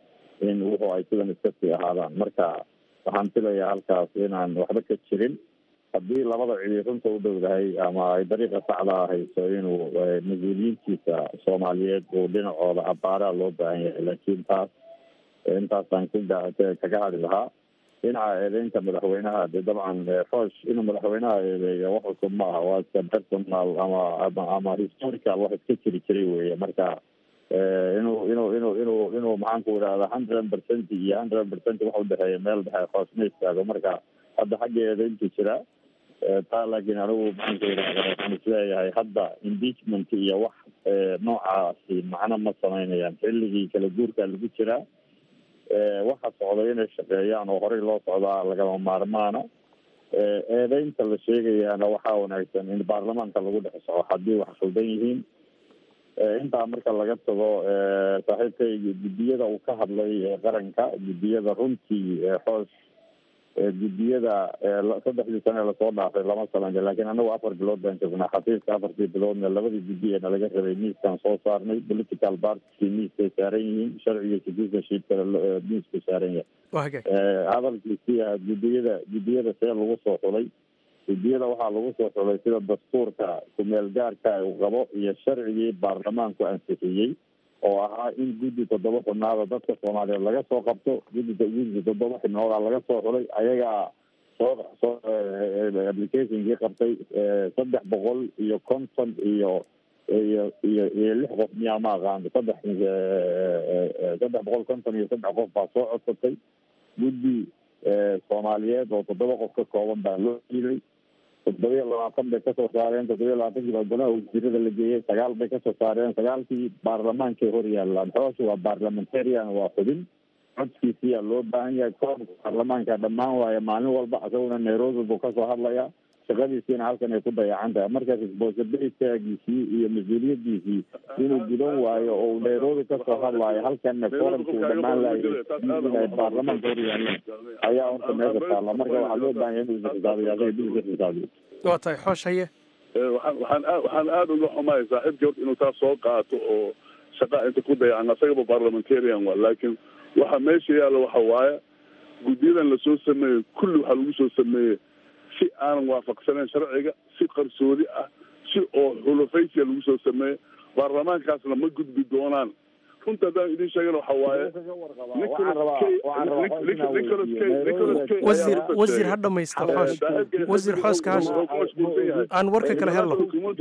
in wuxuu ay sidan iska sii ahaadaan marka waxaan filayaa halkaas inaan waxba ka jirin haddii labada cidi runta u dhowdahay ama ay dariiqa saxda hayso inuu mas-uuliyiintiisa soomaaliyeed uu dhinacooda abaaraa loo baahan yahay laakiin taas intaasaan kaga hadhi lahaa dhinaca eedeynta madaxweynaha de dabcan xoosh inuu madaxweynaha eedeeyo wax cusub ma aha waa iska personal ama ama ama historical wax iska jiri jiray weeye marka inuu inuu inuu inuu inuu maxaan ku idhahda hundred percent iyo hundred percent wax udhexeeya meel dhexe xoos ma istaago marka hadda xagga eedeyntu jira taa laakiin anigu maxaan ku idhahda waxaan isleeyahay hadda impeachment iyo wax noocaasi macno ma samaynayaan xilligii kala guurkaa lagu jiraa waxa socday inay shaqeeyaan oo horey loo socdaa lagama maarmaana eedeynta la sheegayaana waxaa wanaagsan in baarlamaanka lagu dhex soco haddii wax khaldan yihiin intaa marka laga tago saaxiibkayga guddiyada uu ka hadlay qaranka guddiyada runtii xoosh guddiyada saddexdii sane lasoo dhaafay lama sameyn laakiin anagu afar bilood baan joognaa xafiiska afartii biloodna labadii guddi ee nalaga rabay miiskaan soo saarnay political party miiskay saaran yihiin sharciga citizenshipkana miisku saaran yahay hadalkiisii ah guddiyada guddiyada see lagu soo xulay guddiyada waxaa lagu soo xulay sida dastuurka kumeel gaarka uu qabo iyo sharcigii baarlamaanku ansixiyey oo ahaa in guddi toddoba xubnaada dadka soomaaliyeed laga soo qabto guddi guddi toddoba xubnooda laga soo xulay ayagaa soo soo applicationkii qabtay saddex boqol iyo konton iyo iyo iyo iyo lix qof miyaa ma aqaano saddex saddex boqol konton iyo saddex qof baa soo codsatay guddi soomaaliyeed oo toddoba qof ka kooban baa loo diiday toddobiya labaatan bay kasoo saareen toddobiya labaatankii baa golaha wasiirada la geeyey sagaal bay kasoo saareen sagaalkii baarlamaankay hor yaalaan xoosha waa parliamentarian waa xubin codkiisiyaa loo baahan yahay koobka baarlamaanka dhammaan waayo maalin walba isaguna nairobi buu kasoo hadlayaa shaqadiisiina halkan ay ku dayacan tahay marka responsibilitygiisii iyo mas-uuliyadiisii inuu gudan waayo oo nairobi kasoo hadlaayo halkanna forumka uu dhamaan laayay baarlamaanka hor yaalaan ayaa horta meesha taalla marka waxaa loo baahan yahay inuu isxisaabiyo asaga dib isxisaabiyo waa tahay xoosh haye waxaan waxaan aad waxaan aada uga xumahay saaxiibkii horta inuu taas soo qaato oo shaqa inta ku dayacan asagaba parliamentarian waa laakiin waxa meesha yaalla waxa waaye guddiyadan lasoo sameeyey kulli waxaa lagu soo sameeyey si aanan waafaqsanayn sharciga si qarsoodi ah si oo xulufaysiya lagu soo sameeyey baarlamaankaasna ma gudbi doonaan runta haddaan idin sheegana waxa waaye wasiir wasiir ha dhamaysta xoosh wasiir xooska hash aan warka kale helno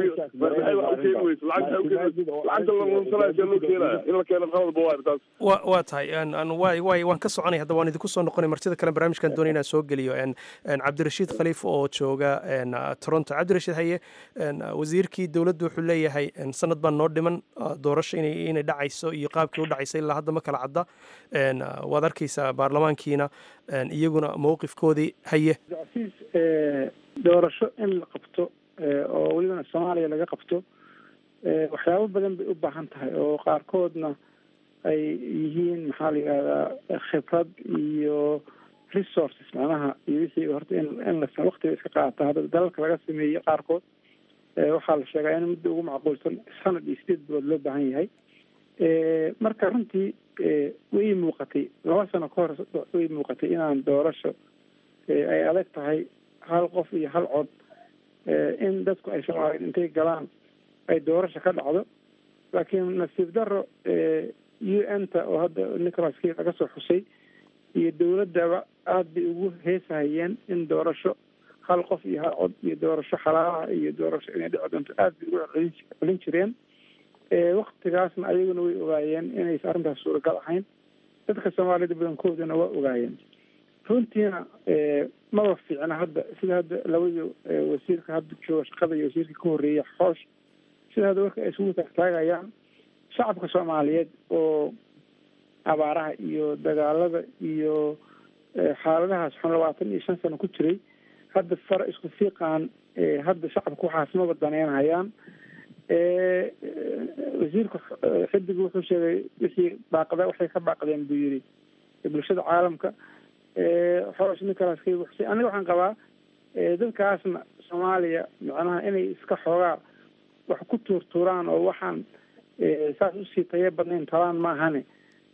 wa waa tahay waay waay waan ka soconay hadda waan idinku soo noqonay martida kale barnaamijkan doonay inaan soo geliyo cabdirashiid khaliif oo jooga toronto cabdirashiid haye wasiirkii dowladdu wuxuu leeyahay sanad baan noo dhiman doorasho inay inay dhacayso iyo qaabkii u dhacaysay ilaa hadda ma kala cadda waad arkaysaa baarlamaankiina iyaguna mowqifkoodii haye casiis doorasho in la qabto oo welibana soomaaliya laga qabto waxyaabo badan bay u baahan tahay oo qaarkoodna ay yihiin maxaa la yidhahdaa khibrad iyo resources macnaha iyo wixii horta in in la waqtiga iska qaata hadda dalalka laga sameeyey qaarkood waxaa la sheegaa in muddo ugu macquulsan sanad iyo sideed bilood loo baahan yahay marka runtii way muuqatay laba sano ka hor way muuqatay inaan doorasho ay adag tahay hal qof iyo hal cod in dadku ay soomaaliyeed intay galaan ay doorasho ka dhacdo laakiin nasiib daro u n ta oo hadda nicholas kii laga soo xusay iyo dowladdaba aada bay ugu heesahayeen in doorasho hal qof iyo hal cod iyo doorasho xalaalaha iyo doorasho inay dhici doonto aada bay ugu celin jireen waktigaasna ayaguna way ogaayeen inaysa arrintaas suuragal ahayn dadka soomaaliyada badankoodana waa ogaayeen runtiina maba fiicna hadda sida hadda labadii wasiirka hadda jooga shaqada iyo wasiirka ka horreeya xoosh sida hadda warka ay isugu taagtaagayaan shacabka soomaaliyeed oo abaaraha iyo dagaalada iyo xaaladahaas xun labaatan iyo shan sano ku jiray hadda fara isku fiiqaan hadda shacabka waxaas maba daneynhayaan wasiirka xidigu wuxuu sheegay wixii baaqda waxay ka baaqdeen buu yidhi bulshada caalamka xoosh nicholas kay wuxusay aniga waxaan qabaa dadkaasna soomaaliya macnaha inay iska xoogaa wax ku tuurtuuraan oo waxaan saas usii tayo badnayn talaan maahane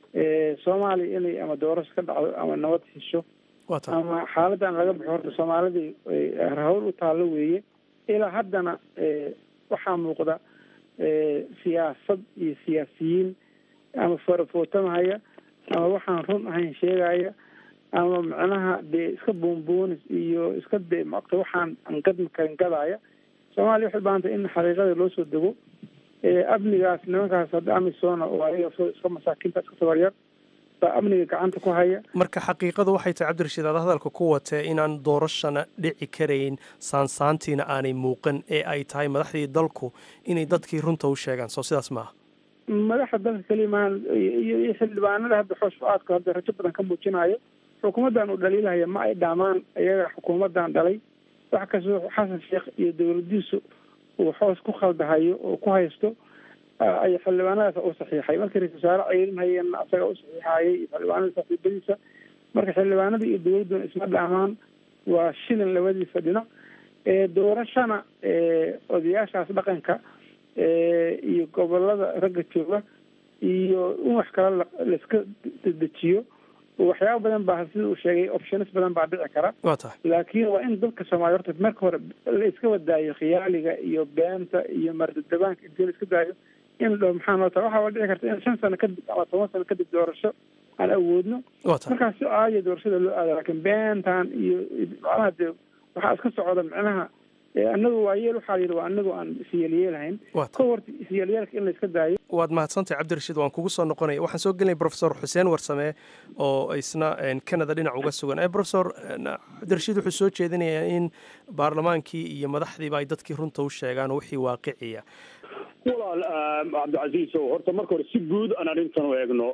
soomaaliya inay ama doorasho ka dhacdo ama nabad hesho ama xaaladan laga baxo horta soomaalidii hawl u taallo weeye ilaa haddana waxaa muuqda siyaasad iyo siyaasiyiin ama farafootamahaya ama waxaan run ahayn sheegaya ama macnaha dee iska boonboonis iyo iska de maogta waxaan aan gadma karin gadaya soomaaliya waxay baahantay in xaqiiqada loo soo dego amnigaas nimankaas hadda amisona oo ayaga iska masaakiinta iska tabaryar baa amniga gacanta ku haya marka xaqiiqadu waxay tahay cabdirashiid aad hadalka ku watee inaan doorashana dhici karayn saansaantiina aanay muuqan ee ay tahay madaxdii dalku inay dadkii runta u sheegaan soo sidaas maaha madaxda dalka kelimaan iyo xildhibaanada hadda xoosho-aadku hadda rajo badan ka muujinayo xukuumaddan uu dhaliilahaya ma ay dhaamaan iyaga xukuumaddan dhalay wax kastoo xasan sheekh iyo dowladiisu uu xoos ku khaldahayo oo ku haysto ay xildhibaanadaas u saxiixay markii ra-isul wasaare ceyrinhayeenna asaga u saxiixayay iyo xildhibaanada saaxiibadiisa marka xildhibaanada iyo dowladduna isma dhaamaan waa shilin labadiisa dhinac doorashana odayaashaas dhaqanka iyo gobolada ragga jooga iyo in wax kale laiska dedejiyo waxyaaba badan baa sida uu sheegay optionis badan baa dhici kara waa tahay laakiin waa in dadka soomaaliya horta marka hore la iska wadaayo khiyaaliga iyo beenta iyo mardadabaanka intii la iska daayo in la maxaa noo tahay waxaa dhici karta in shan sano kadib ama toban sano kadib doorasho aan awoodno waa tahay markaas si caadiya doorashada loo aada laakiin beentan iyo macnaha dee waxaa iska socda macnaha anagu waa yeel waxaa yidhi waa anagu aan isyeelyeelahayn ka horta isyeelyeelka in la iska daayo waad mahadsantahay cabdirashiid waan kugu soo noqonaya waxaan soo gelinay profesor xuseen warsame oo isna canada dhinac uga sugan profesor cabdirashiid wuxuu soo jeedinayaa in baarlamaankii iyo madaxdiiba ay dadkii runta u sheegaan oo wixii waaqiciya walaal cabdicasiis o horta marka hore si guud aan arrintan u eegno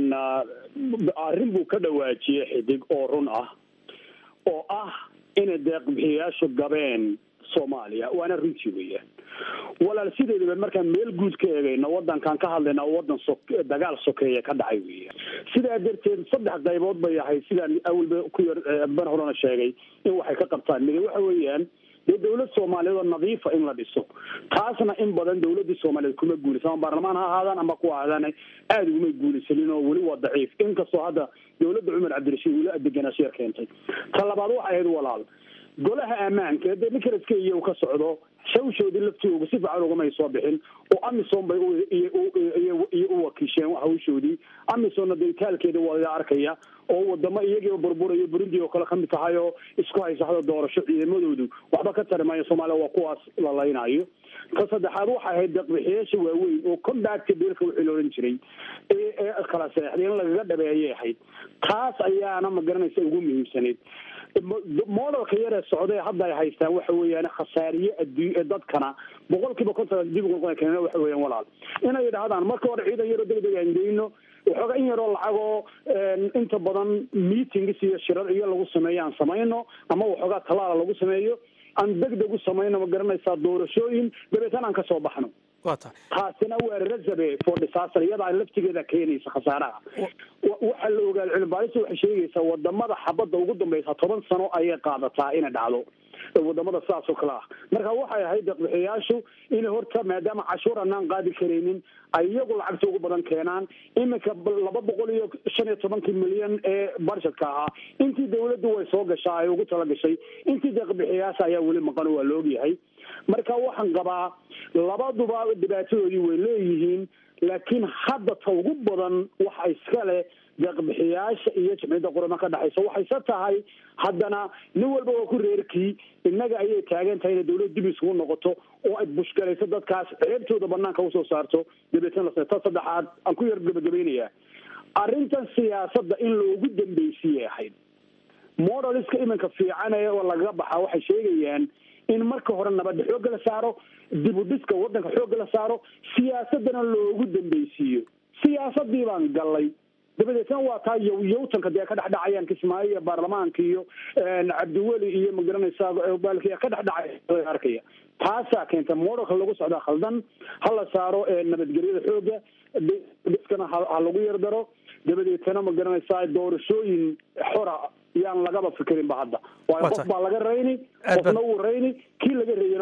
arrin buu ka dhawaajiyey xidig oo run ah oo ah inay deeqbixiyayaashu gabeen soomaaliya waana runtii weeyaan walaal sideedaba markaan meel guud ka eegayno wadankan ka hadlayna wadan so dagaal sokeeya ka dhacay weeyaan sidaa darteed saddex qaybood bay ahayd sidaan awalba ku yar ban horena sheegay in waxay ka qabtaan mid waxa weeyaan dee dawlad soomaaliyeed oo nadiifa in la dhiso taasna in badan dawladii soomaaliyeed kuma guulaysan ama baarlamaan ha ahaadaan ama kuwa ahaadaan aada ugumay guulaysanin oo weli waa daciif inkastoo hadda dawladda cumar cabdirashiid weli adeganaansho yar keentay ta labaad waxay ahayd walaal golaha ammaanka dee ninkaraska iyo ka socdo shawshoodii laftooga si fiican ugamay soo bixin oo amisom bay iyo u wakiisheen hawshoodii amisomna dee itaalkeeda waa la arkaya oo wadamo iyagiiba burburayo burundi oo kale kamid tahay oo isku haysa hada doorasho ciidamadoodu waxba ka tari maayo soomaaliya waa kuwaas la laynayo ka saddexaad waxay ahayd deeqbixiyaasha waaweyn oo combactka biilka wixii la odhan jiray ee kala seexday in lagaga dhabeeyay ahayd taas ayaana ma garanaysa ugu muhiimsaneyd modelka yaree socday hadda ay haystaan waxa weeyaan khasaariye adduun dadkana boqol kiiba konton dib ugu keen waxa weeyaan walaal inay yidhaahdaan marka hore ciidan yaroo degdeg aan geyno waxooga in yaroo lacagoo inta badan meetings iyo shirar iyo lagu sameeyo aan samayno ama waxoogaa talaala lagu sameeyo aan degdeg u samayno ma garanaysaa doorashooyin dabeetana aan kasoo baxno waa tahay taasina waa reserve for disaster iyadaa laftigeeda keenaysa khasaaraha waxaa la ogaa cilmibaarista waxay sheegaysaa wadamada xabadda ugu dambeysa toban sano ayay qaadataa inay dhacdo wadamada sidaas oo kale ah marka waxay ahayd deeqbixiyaashu inay horta maadaama cashuur anaan qaadi karaynin ay iyagu lacagta ugu badan keenaan iminka laba boqol iyo shan iyo tobankii milyan ee barshatka ahaa intii dawladdu way soo gashaa ay ugu talagashay intii deeqbixiyaasha ayaa weli maqan waa la ogyahay marka waxaan qabaa labaduba dhibaatadoodii way leeyihiin laakiin hadda ta ugu badan waxa iska leh deeqbixiyaasha iyo jamciyadda qurama ka dhexaysa waxayse tahay haddana nin walba waa ku reerkii innaga ayay taagan tahay inay dawlad dib isugu noqoto oo ay bushgalayso dadkaas ceebtooda banaanka usoo saarto dabeetana ta saddexaad aan ku yar gabagabaynayaa arrintan siyaasadda in loogu dambeysiyay ahayd modeliska iminka fiican ee oo lagaga baxaa waxay sheegayaan in marka hore nabadda xoogga la saaro dib u dhiska waddanka xoogga la saaro siyaasadana loogu dambeysiiyo siyaasadii baan gallay dabadeetna waa taa yow yowtanka dee ka dhexdhacayaan kismaayo iyo baarlamaanka iyo cabdiweli iyo magaranaysaa baalkiya ka dhexdhacay arkaya taasaa keenta modelka lagu socdaa khaldan ha la saaro nabadgelyada xooga dhiskana ha lagu yardaro dabadeetana ma garanaysaa doorashooyin xora yaan lagaba fikirinba hadda waayo qof baa laga rayni qofna wuu rayni kii laga reeyana duurkuu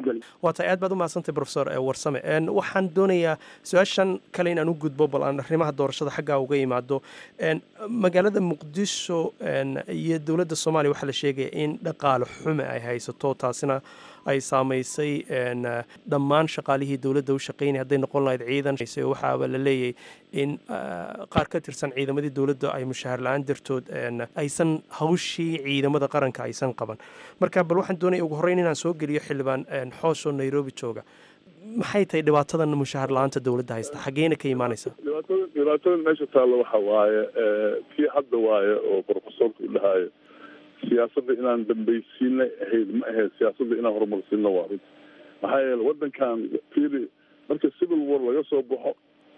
nabadgelyo waa tahay aad baad u mahadsantay profesor warsame waxaan doonayaa su-aashan kale inaan u gudbo bal aan arrimaha doorashada xaggaa uga imaado magaalada muqdisho iyo dowladda soomaaliya waxaa la sheegaya in dhaqaale xume ay haysato taasina ay saamaysay dhammaan shaqaalihii dowladda u shaqeynaya hadday noqon lahayd ciidan waxaaba la leeyahay in qaar ka tirsan ciidamadii dowladda ay mushahar la-aan dartood aysan hawshii ciidamada qaranka aysan qaban marka bal waxaan doonaya ugu horreyn inaan soo geliyo xildhibaan xoos oo nairobi jooga maxay tahay dhibaatadan mushahar la-aanta dowladda haysta xageena ka imaanaysa dhibaatada dhibaatada meesha taalla waxa waaye kii hadda waaye oo profesorka u dhahaayo siyaasadda inaan dambaysiinay ahayd ma ahayd siyaasadda inaan horumarsiino waa runti maxaa yeele waddankan fiili marka civil war laga soo baxo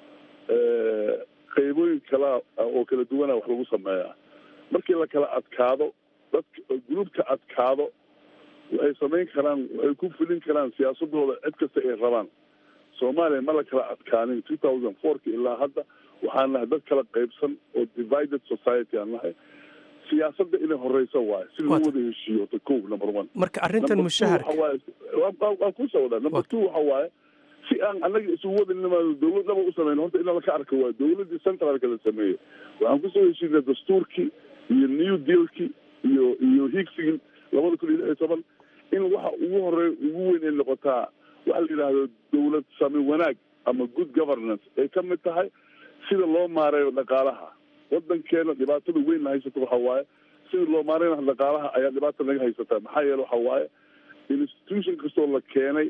qaybooyin kalaa oo kala duwana wax lagu sameeyaa markii la kala adkaado dadka gruubka adkaado waxay samayn karaan waxay ku fulin karaan siyaasadooda cid kasta ay rabaan soomaaliya ma la kala adkaanin two thousand fourka ilaa hadda waxaan nahay dad kala qaybsan oo divided society aan nahay siyaasadda inay horeyso waayo si loo wada heshiiyo ta ko number one marka arrintan mushaharka waan kusoo wadaa number two waxa waaye si aan annaga isugu wada nimaado dowladnaba u sameyn horta inaan laka arka waayo dowladdii centralka la sameeyey waxaan kusoo heshiinay dastuurkii iyo new dealkii iyo iyo higsigii labada kun iyo lix iyo toban in waxa ugu horeeya ugu weyn ay noqotaa waxa la yidhaahdo dowlad sami wanaag ama good governance ay ka mid tahay sida loo maareeyo dhaqaalaha wadankeena dhibaatada weyn na haysato waxa waaye sida loo maareynayo dhaqaalaha ayaa dhibaata naga haysataa maxaa yeele waxa waaye institution kastoo la keenay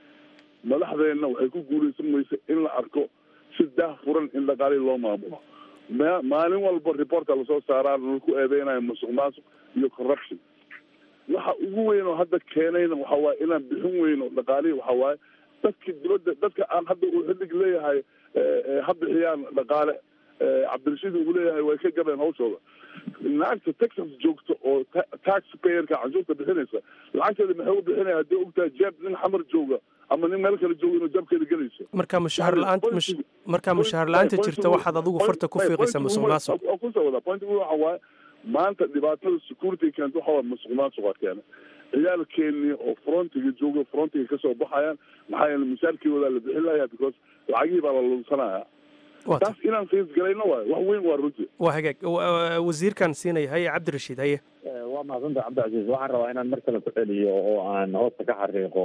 madaxdeenna waxay ku guuleysan maysa in la arko si daah furan in dhaqaalihii loo maamulo ma maalin walba reporta lasoo saaraa laku eedeynayo musuq maasuq iyo corruption waxa ugu weyn oo hadda keenayna waxa waaye inaan bixin weyno dhaqaalihii waxa waaye dadki dibadda dadka aan hadda uu xillig leeyahay ha bixiyaan dhaqaale cabdirashiid uu leeyahay way ka gabeen hawshooda lacagta texas joogto oo tax payerka canshuurta bixinaysa lacagteeda maxay u bixinaya haddii ogtahay jeeb nin xamar jooga ama nin meel kale jooga inuu jabkeeda gelayso marka mushahar la-aanta marka mushahar la-aanta jirta waxaad adigu farta ku fiiqaysa musuq maasuq kusoo wadaa point waxa waaye maanta dhibaatada security keenta waxa waa musuq maasuqa keena ciyaalkeenii oo frontiga jooga frontiga kasoo baxayaan maxaa yeele mushaarkooda la bixin lahayaa because lacagihii baa la lunsanaya taas inaan fiisgalayno waayo wax weyn waa runti waa hagaag wasiirkan siinaya haye cabdirashiid haye waa mahadsantaha cabdicasiis waxaan rabaa inaan mar kale ku celiyo oo aan hoosta ka xariiqo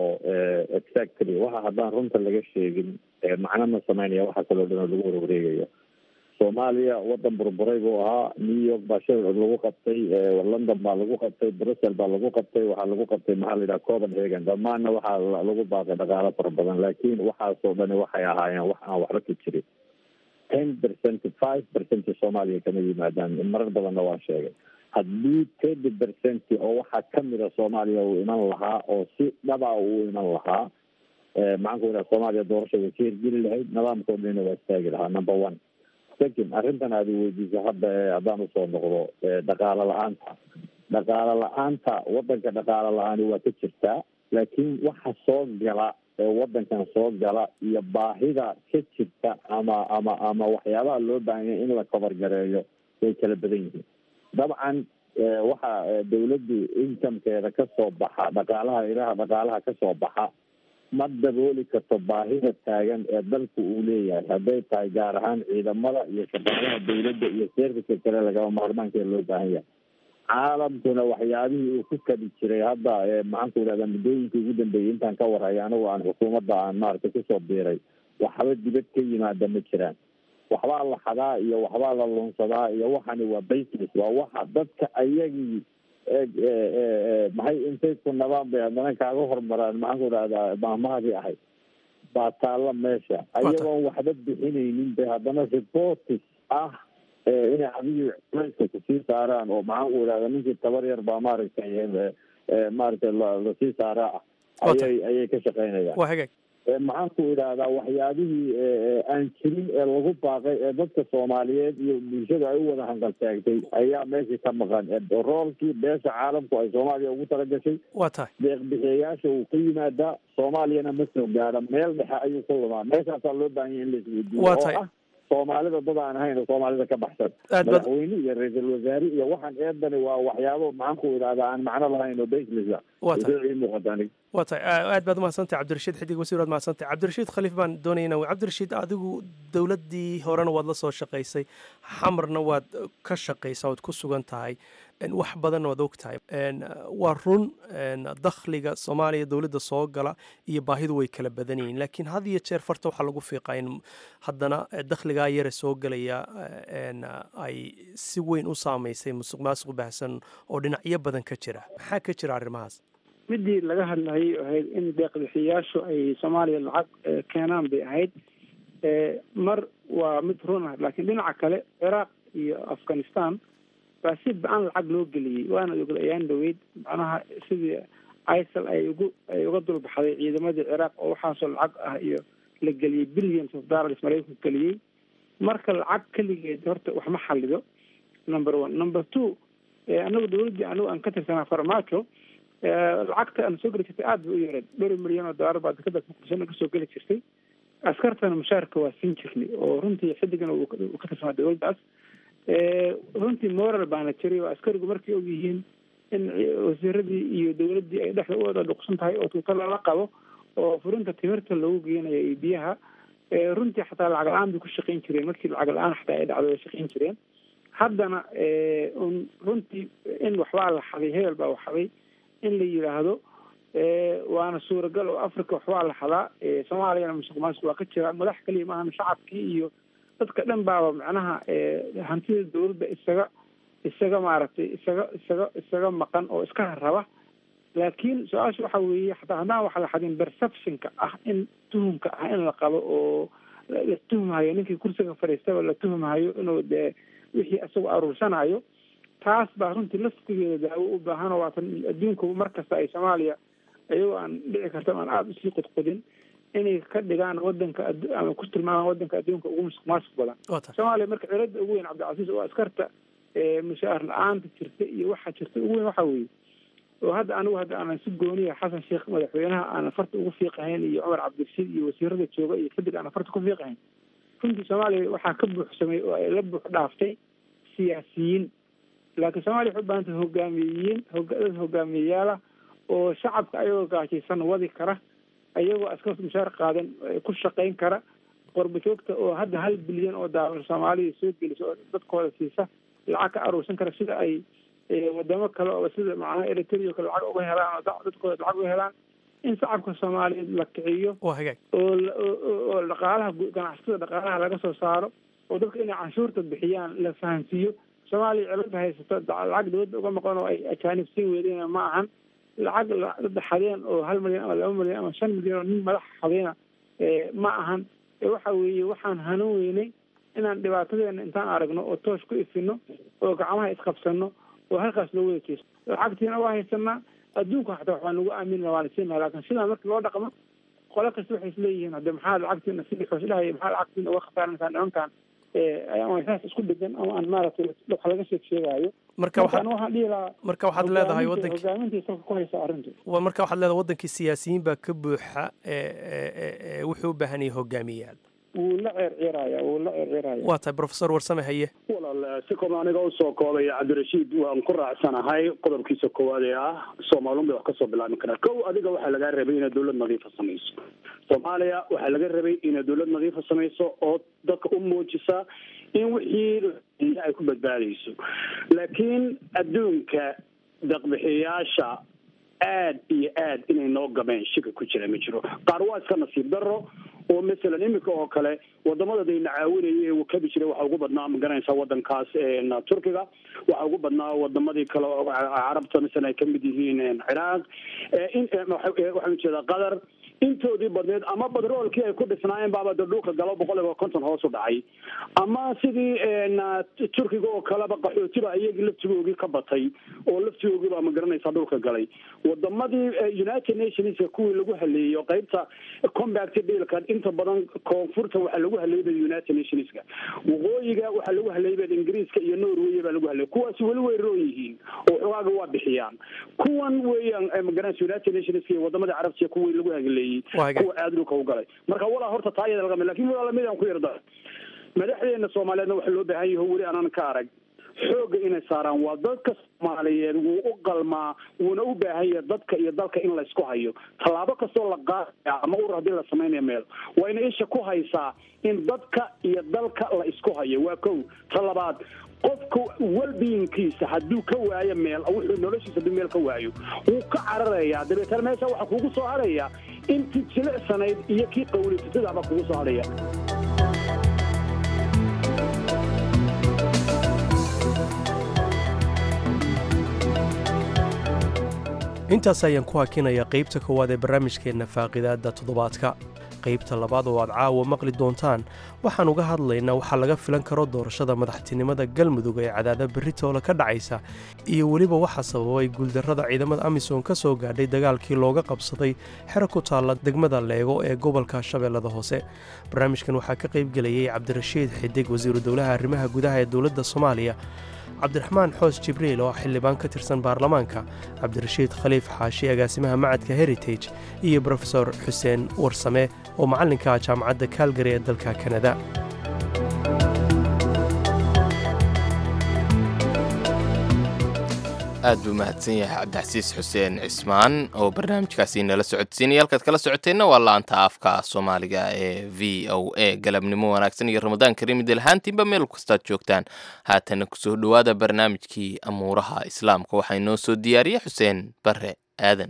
exactly waxa haddaan runta laga sheegin macno ma samaynaya waxa kaloo dhan oo lagu warwareegayo soomaaliya wadan burburay buu ahaa new york baa shir lagu qabtay london baa lagu qabtay brussel baa lagu qabtay waxaa lagu qabtay maxaa la yidhaha copenhagen dhammaanna waxaa lagu baaqay dhaqaalo fara badan laakiin waxaasoo dhani waxay ahaayeen wax aan waxba ka jirin ten percent five percent soomaaliya kama yimaadaan marar badanna waa sheegay haddii thirty percent oo waxaa kamida soomaaliya uu iman lahaa oo si dhaba uu iman lahaa maxaan ku yidhaha soomaaliya doorasha way ka hirgeli lahayd nidaamkao dhanina waa istaagi lahaa number one second arrintan aad weydiisa hadda haddaan usoo noqdo dhaqaalo la-aanta dhaqaalo la-aanta wadanka dhaqaalo la-aani waa ka jirtaa laakiin waxa soo gala ee wadankan soo gala iyo baahida ka jirta ama ama ama waxyaabaha loo baahanya in la kabargareeyo way kala badan yihiin dabcan waxa dawladdu inkamkeeda kasoo baxa dhaqaalaha ilaha dhaqaalaha kasoo baxa ma dabooli karto baahida taagan ee dalku uu leeyahay hadday tahay gaar ahaan ciidamada iyo shaqaalaha dawladda iyo serviska kale lagaba maarmaankeeda loo baahan yahay caalamkuna waxyaabihii uu ku kadi jiray hadda maxaan ku yidhahda muddooyinkii ugu dambeeyey intaan ka warhay anigu aan xukuumadda aan maaragtay kusoo biiray waxba dibad ka yimaada ma jiraan waxbaa la xadaa iyo waxbaa la lunsadaa iyo waxani waa basis waa waxa dadka ayagii maxay intay ku nabaan bay haddana kaaga hormaraan maxaan ku idhahdaa maahmaadii ahayd baa taalla meesha ayagoon waxba bixinaynin bay haddana reportis ah inay adigii culayska kusii saaraan oo maxaan ku idhahda ninkii tabar yar baa maaragtay maaragtay lasii saaraa ah ayay ayay ka shaqeynayaan waa hagaag maxaan ku idhahdaa waxyaabihii aan jirin ee lagu baaqay ee dadka soomaaliyeed iyo bulshada ay u wada hanqaltaagtay ayaa meeshii ka maqan roolkii beesha caalamku ay soomaaliya ugu talagashay waa tahay deeqbixiyayaasha uu ka yimaadaa soomaaliyana ma soo gaadha meel dhexe ayuu ku lumaa meeshaasaa loo baahanya in la isweydiiyo waa oo tahay ah soomaalida dad aan ahayn oo soomaalida ka baxsan Aad baad- madaxweyne iyo ra-iisul wasaare iyo waxaan eedani waa waxyaabo maxaan ku idhahdaa aan macno lahayn oo baselisa Waa tahay. ii muuqata aniga waa tahay aa- aad baad umahadsantahay cabdirashiid xidig wasiir waad mahadsantahay cabdirashiid khaliif baan doonayna cabdirashiid adigu dowladdii horena waad la soo shaqaysay xamarna waad ka shaqaysaa waad ku sugan tahay En, wax badanna waad og tahay En, waa run en, dakhliga soomaaliya dowladda soo gala iyo baahidu way kala badan yihiin laakiin had iyo jeer farta waxaa lagu fiiqaa in haddana eh, dakhligaa yare soo gelaya eh, en, ay si weyn u saamaysay musuq maasuq baahsan oo dhinacyo badan ka jira maxaa ka jira arrimahaas midii laga hadlayay ahayd in deeqbixiyaashu ay soomaaliya lacag eh, keenaan bay ahayd Eh, mar waa mid run ah laakiin dhinaca kale ciraaq iyo afghanistan baa si ba-an lacag loo geliyey waana ogla ayaan dhaweyd macnaha sidii isal ay ugu ay uga dulbaxday ciidamadii ciraaq oo waxaasoo lacag ah iyo la geliyey billions of dollars maraykanku geliyey marka lacag keligeed horta wax ma xalido number one number two eh, anagu dowladdii anigu aan ka tirsanaa farmaajo eh, lacagta aan soo geli jirtay aad bay u yareed dhowr milyan oo dollar baa dekada muqdishona kasoo geli jirtay askartana mushaarka waa siin jirnay oo runtii xidigana uu ka- uu ka tirsanaa dowladdaas Eh, runtii moral baana jiray oo askarigu markay og yihiin in ci- wasiiradii iyo dowladdii ay dhexda u wada dhuqsan tahay oo tuuta lala qabo oo furinta timirta lagu geenayo iyo biyaha Eh, runtii xataa lacag la-aan bay ku shaqayn jireen markii lacag la-aan xataa ay dhacdo way shaqayn jireen haddana eh, un runtii in waxbaa la xaday hebel baa waxaday in la yidhaahdo eh, waana suuragal oo africa waxbaa la xadaa Eh, soomaaliyana musuq maasuq waa ka jira madax kaliya maahan shacabkii iyo dadka dhan baaba macnaha eh, hantida dowladda isaga isaga maaragtay isaga isaga isaga maqan oo iska raba laakiin su-aasha waxa weeye xataa haddaan wax la xadin perceptionka ah in tuhumka ah in la qabo oo la la tuhmayo ninkii kursiga fadhiistaba la tuhmayo inuu dee wixii isagu aruursanayo taas baa runtii laftigeeda daawo u baahan oo waatan adduunku mar kasta ay soomaaliya iyagoo aan dhici karta aan aada usii qudqudin inay ka dhigaan wadanka addu- ama ku tilmaamaan wadanka adduunka ugu musuq maasuq badan waa tahay soomaaliya marka cilada ugu weyn cabdicasiis oo askarta ee mushaar la-aanta jirta iyo waxa jirta ugu weyn waxa weeye oo hadda anigu hadda aanan si gooniya xasan sheekh madaxweynaha aanan farta ugu fiiqahayn iyo cumar cabdirashiid iyo wasiirada jooga iyo xidig aanan farta ku fiiqahayn runtii soomaaliya waxaa ka buuxsamay oo ay la buux dhaaftay siyaasiyiin laakiin soomaaliya waxay u baahan tahay hogaamiyeyiin hoga- dad hogaamiyeyaala oo shacabka ayagoo gaajaysan wadi kara ayagoo askar mushaar qaadan eh, ku shaqayn kara qorba joogta oo hadda hal bilyan oo daalar soomaaliya soo gelisa oo dadkooda siisa lacag ka aruursan kara sida ay eh, wadamo kale oo sida macnaha eritrea oo kale lacag uga helaan oo da- dadkooda lacag uga helaan in shacabka soomaaliyeed la kiciyo waa hagaag oo la- oo- oo oo dhaqaalaha gu- ganacsatada dhaqaalaha laga soo saaro oo dadka inay canshuurta bixiyaan la fahansiiyo soomaaliya cilada haysato da- lacag dowladda uga maqan oo ay ajaanib siin weydeen ma ahan lacag la- dad xadeen oo hal milyan ama laba milyan ama shan milyan oo nin madax xadeena eh, ma ahan ee waxa weeye waxaan hanuun weynay inaan dhibaatadeena intaan aragno oo toosh ku ifino oo gacmaha isqabsano oo halkaas loo wada jeesto lacagtiina waa haysanaa adduunka xataa waxbaa nagu aamina waana siinaa laakiin sidaa marka loo dhaqmo qolo kasta waxay isleeyihiin hadde maxaa lacagtiina sidii xooslahaya maxaa lacagtiina uga khasaaranaysaa nimankan eh, ama saas isku dhegan ama aan maaragtay wax laga sheeg sheegaayo marka waxaad markaan waxaan dhihi lahaa marka waxaad leedahay hogaaminta- wadankii hogaamintii salka ku haysa arrintu wa- marka waxaad leedahay wadankii siyaasiyiin baa ka buuxa ee ee- ee- ee wuxuu u baahan yahay hogaamiyayaal wuu la ceerceeraya wuu la ceerceeraya waa tahay professor warsame haye walaal si kooban aniga usoo koobaya cabdirashiid waan ku raacsanahay qodobkiisa koowaad ee ah soomaalun bay wax kasoo bilaabi karaa kow adiga waxaa lagaa rabay inaad dowlad nadiifa samayso soomaaliya waxaa laga rabay inaad dowlad nadiifa samayso oo dadka u muujisa in wixii ay ku badbaadayso laakiin adduunka deqbixiyaasha aad iyo aad inay noo gabeen shika ku jira ma jiro qaar waa iska nasiib daro oo masalan iminka oo kale wadamada dayna caawinaya ee wakabi jiray waxaa ugu badnaa ma garanaysaa wadankaas een, turkiga waxaa ugu badnaa wadamadii kale oo carabta masalan ay kamid yihiin een, ciraaq ee, in ee, waxa- ee, waxaan ujeedaa qatar intoodii badneed ama badroolkii ay ku dhisnaayeen baaba de dhulka galo boqol iyo konton hoos u dhacay ama sidii een, turkiga oo kaleba qaxootiba iyagii laftigoogii ka batay oo laftigoogii baa ma garanaysaa dhulka galay wadamadii eh, united nationska kuwii lagu haleeyey oo qaybta combact dealka inta badan koonfurta waxaa lagu haleeyay united nationska waqooyiga waxaa lagu haleeyay ingiriiska iyo norway baa lagu haleeyay kuwaasi weli way roon yihiin oo xogaaga waa bixiyaan kuwan weeyaan eh, ma garanaysa united nationska iyo wadamada carabtiya kuwii lagu haleeyey Waa hagaag. kuwa aad dhulka u galay marka walaa horta taa iyada lagama lakin walaa lamid aan ku yarda madaxdeena soomaaliyeedna waxa loo baahan yaho weli aanan ka arag xoogga inay saaraan waa dadka soomaaliyeed wuu u qalmaa wuuna u baahan yahay dadka iyo dalka in laysku hayo tallaabo kastoo la qaadaya ama ur haddii la samaynaya meel waa ina isha ku haysaa in dadka iyo dalka la isku hayo waa kow ta labaad qofka welbeinkiisa hadduu ka waayo meel wuxuu noloshiisa hadduu meel ka waayo wuu ka cararayaa dabeetana meesha waxaa kugu soo hadhaya intii jilicsanayd iyo kii qawlisatadaaba kugu soo hadhaya intaas ayaan ku hakinayaa qaybta koowaad ee barnaamijkeenna faaqidaadda toddobaadka qaybta labaad oo aad caawa maqli doontaan waxaan uga hadlaynaa waxaa laga filan karo doorashada madaxtinimada galmudug ee cadaada berritoola ka dhacaysa iyo weliba waxaa sababay guuldarrada ciidamada amisom ka soo gaadhay dagaalkii looga qabsaday xero ku taalla degmada leego ee gobolka shabeellada hoose barnaamijkan waxaa ka qaybgelayay cabdirashiid xidig wasiiru dowlaha arrimaha gudaha ee dowladda soomaaliya cabdiraxmaan xoos jibriil oo xildhibaan ka tirsan baarlamaanka cabdirashiid khaliif xaashi agaasimaha macadka heritage iyo brofesor xuseen warsame oo macallinka jaamacadda kaalgari ee dalka kanada aad buu mahadsan yahay cabdixasiis xuseen cismaan oo barnaamijkaasi nala socodsiinaya halkaad kala socoteenna waa laanta afka soomaaliga ee v o a galabnimo wanaagsan iyo ramadaan kariim idilhaantiinba meel kastaad joogtaan haatana kusoo dhowaada barnaamijkii amuuraha islaamka waxaa inoo soo diyaariya xuseen bare aadan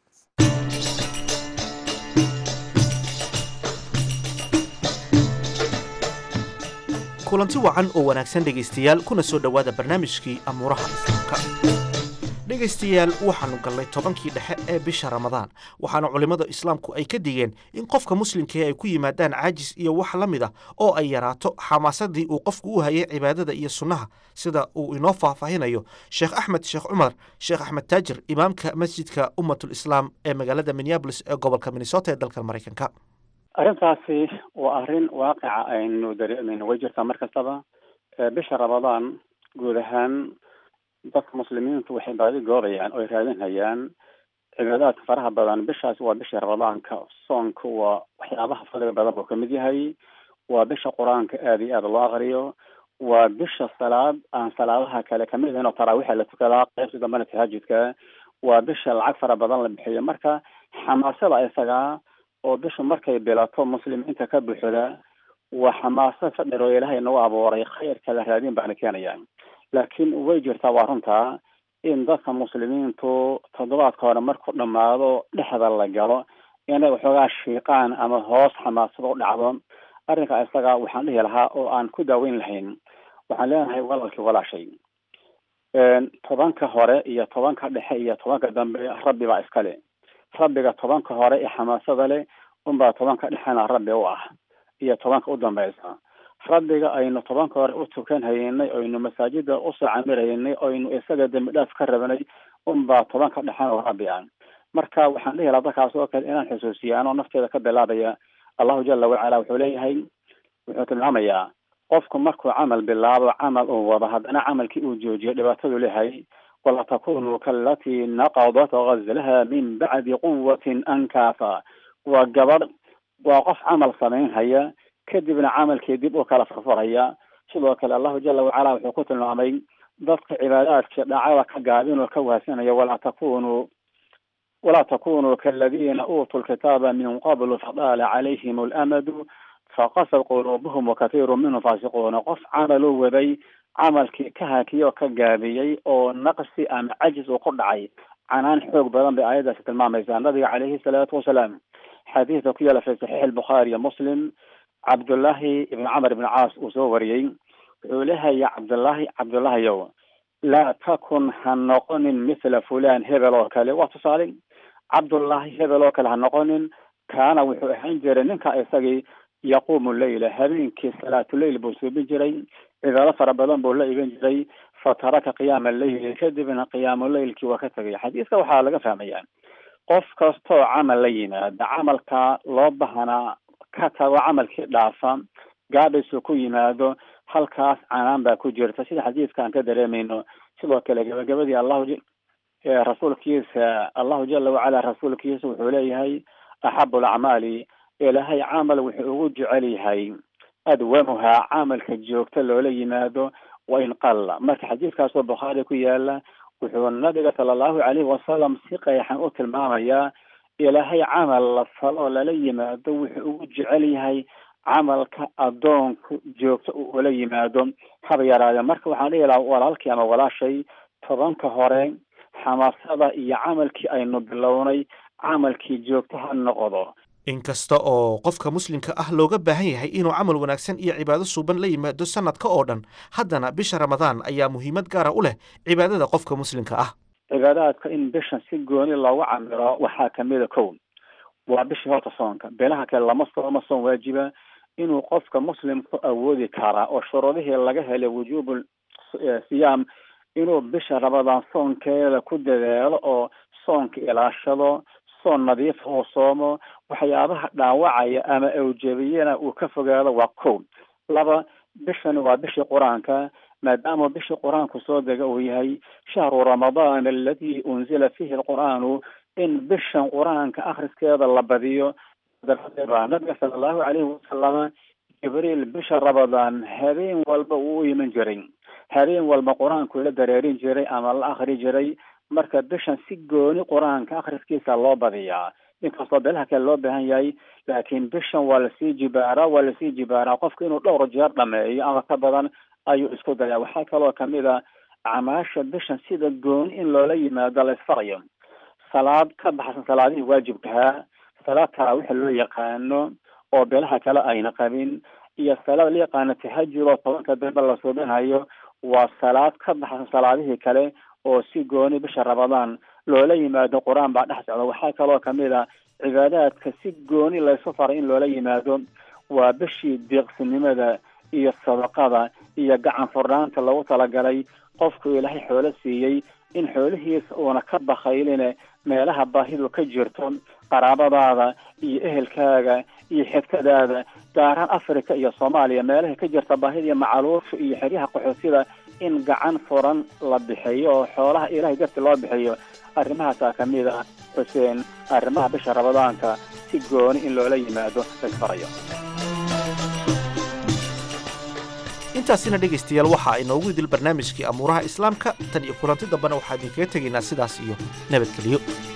kulanti wacan oo wanaagsan dhegaystayaal kuna soo dhowaada barnaamijkii amuuraha islaamka dhegaystayaal waxaannu gallay tobankii dhexe ee bisha ramadaan waxaana culimmada islaamku ay ka digeen in qofka muslimkae ay ku yimaadaan caajis iyo wax la mid ah oo ay yaraato xamaasadii uu qofku u hayay cibaadada iyo sunnaha sida uu inoo faahfaahinayo sheekh axmed sheekh cumar sheekh axmed taajir imaamka masjidka ummatul islaam ee magaalada minneabolis ee gobolka minnesota ee dalka maraykanka arrintaasi waa arrin waaqica aynu dareemayno way jirtaa mar kastaba bisha ramadaan guud ahaan dadka muslimiintu waxay baadi goobayaan oo ay raadinhayaan cibaadaadka faraha badan bishaasi waa bisha ramadaanka soonka waa waxyaabaha fadliga badan buu kamid yahay waa bisha qur-aanka aada iyo aada loo aqriyo waa bisha salaad aan salaadaha kale kamid ahayn oo taraawixa la tukadaa qaybta dambena tahaajudka waa bisha lacag fara badan la bixiyo marka xamaasada isagaa oo bishu markay bilato muslimiinta ka buuxda waa xamaasad fadhir oo ilaahay nagu abuuray khayrka la raadin baana keenaya laakiin way jirtaa waa runtaa in dadka muslimiintu toddobaadka hore markuu dhammaado dhexda la galo inay waxoogaa shiiqaan ama hoos xamaasada u dhacdo arrinka isaga waxaan dhihi lahaa oo aan ku daaweyn lahayn waxaan leenahay walaalkii walaashay tobanka hore iyo tobanka dhexe iyo tobanka dambe rabbi baa iskale rabbiga tobanka hore ee xamaasada leh unbaa tobanka dhexena rabbi u ah iyo tobanka u dambeysa rabbiga aynu tobanka hore u tukan haynay oynu masaajida usoo camiraynay oynu isaga dembi dhaaf ka rabanay unbaa tobanka dhexena oo rabbi ah marka waxaan dhihi lahaa dadkaas oo kale inaan xusuusiya anoo nafteeda ka bilaabaya allahu jala wacala wuxuu leeyahay wuxuu tilmaamayaa qofku markuu camal bilaabo camal uu wado haddana camalkii uu joojiyo dhibaatadu leeyahay wala takunuu kaalatii naqadat gazlaha min bacdi quwatin ankaafa waa gabadh waa qof camal samaynhaya kadibna camalkii dib u kala farfaraya sidoo kale allahu jala wacala wuxuu ku tilmaamay dadka cibaadaadka dhacada ka gaabin oo ka wahsanaya walaa takunuu walaa takunuu kaaladiina uutuu lkitaaba min qablu fadaala calayhim alamadu faqasad quluubuhum wakathiiru minhum faasiquuna qof camal u waday camalkii ka hakiyey oo ka gaabiyey oo naqsi ama cajis uu ku dhacay canaan xoog badan bay aayaddaasi tilmaamaysaa nabiga calayhi salaatu wasalaam xadiidka ku yaala fi saxiix albukhaari iyo muslim cabdullaahi ibn camar ibn caas uu soo wariyey wuxuu leehaya cabdullaahi cabdullaahiyow laa takun ha noqonin mithla fulan hebel oo kale waa tusaale cabdullaahi hebel oo kale ha noqonin kaana wuxuu ahaan jiray ninka isagii yaquumu leyla habeenkii salaatuleyl buu suubin jiray cibaado fara badan buu la iban jiray fataraka qiyaama leyli kadibna qiyaamuleylkii waa ka tegay xadiiska waxaa laga fahmaya qof kastoo camal la yimaada camalka loo bahanaa ka tago camalkii dhaafa gaadhisu ku yimaado halkaas canaan baa ku jirta sida xadiiska aan ka dareemayno sidoo kale gabagabadii allahu rasuulkiisa allahu jala wacala rasuulkiisa wuxuu leeyahay axabu alacmaali ilaahay camal wuxuu ugu jecel yahay adwamuhaa camalka joogta loola yimaado wa in qalla marka xadiidkaasoo bukhaari ku yaala wuxuu nabiga sala allahu calayhi wasalam si qeexan u tilmaamayaa ilaahay camal la falo lala yimaado wuxuu ugu jecel yahay camalka addoonku joogto uu ula yimaado haba yaraade marka waxaan dhihi lahaa walaalkii ama walaashay tobanka hore xamaasada iyo camalkii aynu bilownay camalkii joogto ha noqdo inkasta oo qofka muslimka ah looga baahan yahay inuu camal wanaagsan iyo cibaado suuban la yimaado sanadka oo dhan haddana bisha ramadaan ayaa muhiimad gaara u leh cibaadada qofka muslimka ah cibaadaadka in bishan si gooni loogu camiro waxaa kamida kow waa bishii horta soonka beelaha kale lama sooma soon waajiba inuu qofka muslimku awoodi karaa oo shuruudihii laga helay wujuubu siyaam inuu bisha ramadaan soonkeeda ku dadaalo oo soonka ilaashado soon nadiifa uu soomo waxyaabaha dhaawacaya ama awjabiyana uu ka fogaado waa kow laba bishani waa bishii qur-aanka maadaama bishii qur-aanku soo dega uu yahay shahru ramadaan aladi unzila fihi alqur'aanu in bishan qur-aanka akhriskeeda la badiyo baa nabiga sala allahu calayhi wasalama jibriil bisha ramadaan habeen walba uu u iman jiray habeen walba qur-aanku la dareerin jiray ama la akri jiray marka bishan si gooni qur-aanka akhriskiisa loo badiyaa inkastoo beelaha kale loo baahan yahay laakiin bishan waa lasii jibaaraa waa lasii jibaaraa qofka inuu dhowr jeer dhameeyo ama ka badan ayuu isku dayaa waxaa kaloo kamid a acmaasha bishan sida gooni in loola yimaado la isfarayo salaad ka baxsan salaadihii waajibkahaa salaad taraawixa loo yaqaano oo beelaha kale ayna qabin iyo salaad la yaqaano tahajud oo tobanka dambe la suubinayo waa salaad ka baxsan salaadihii kale oo si gooni bisha ramadaan loola yimaado qur-aan baa dhex socda waxaa kaloo kamid a cibaadaadka si gooni laysu faray in loola yimaado waa bishii deeqsinimada iyo sadaqada iyo gacan furnaanta lagu talagalay qofku ilaahay xoolo siiyey in xoolihiisa uuna ka bakayline meelaha baahidu ka jirto qaraabadaada iyo ehelkaaga iyo xigtadaada gaaraan africa iyo soomaaliya meelaha ka jirta baahida iyo macaluusha iyo xeryaha qaxoosida in gacan furan la bixiyo oo xoolaha ilahay darti loo bixiyo arrimahaasaa kamid ah xuseen arrimaha bisha ramadaanka si gooni in loola yimaado laysfarayo intaasina dhegaystayaal waxaa inoogu idil barnaamijkii amuuraha islaamka tan iyo kulanti dambena waxaa idinkaga tegaynaa sidaas iyo nabadgelyo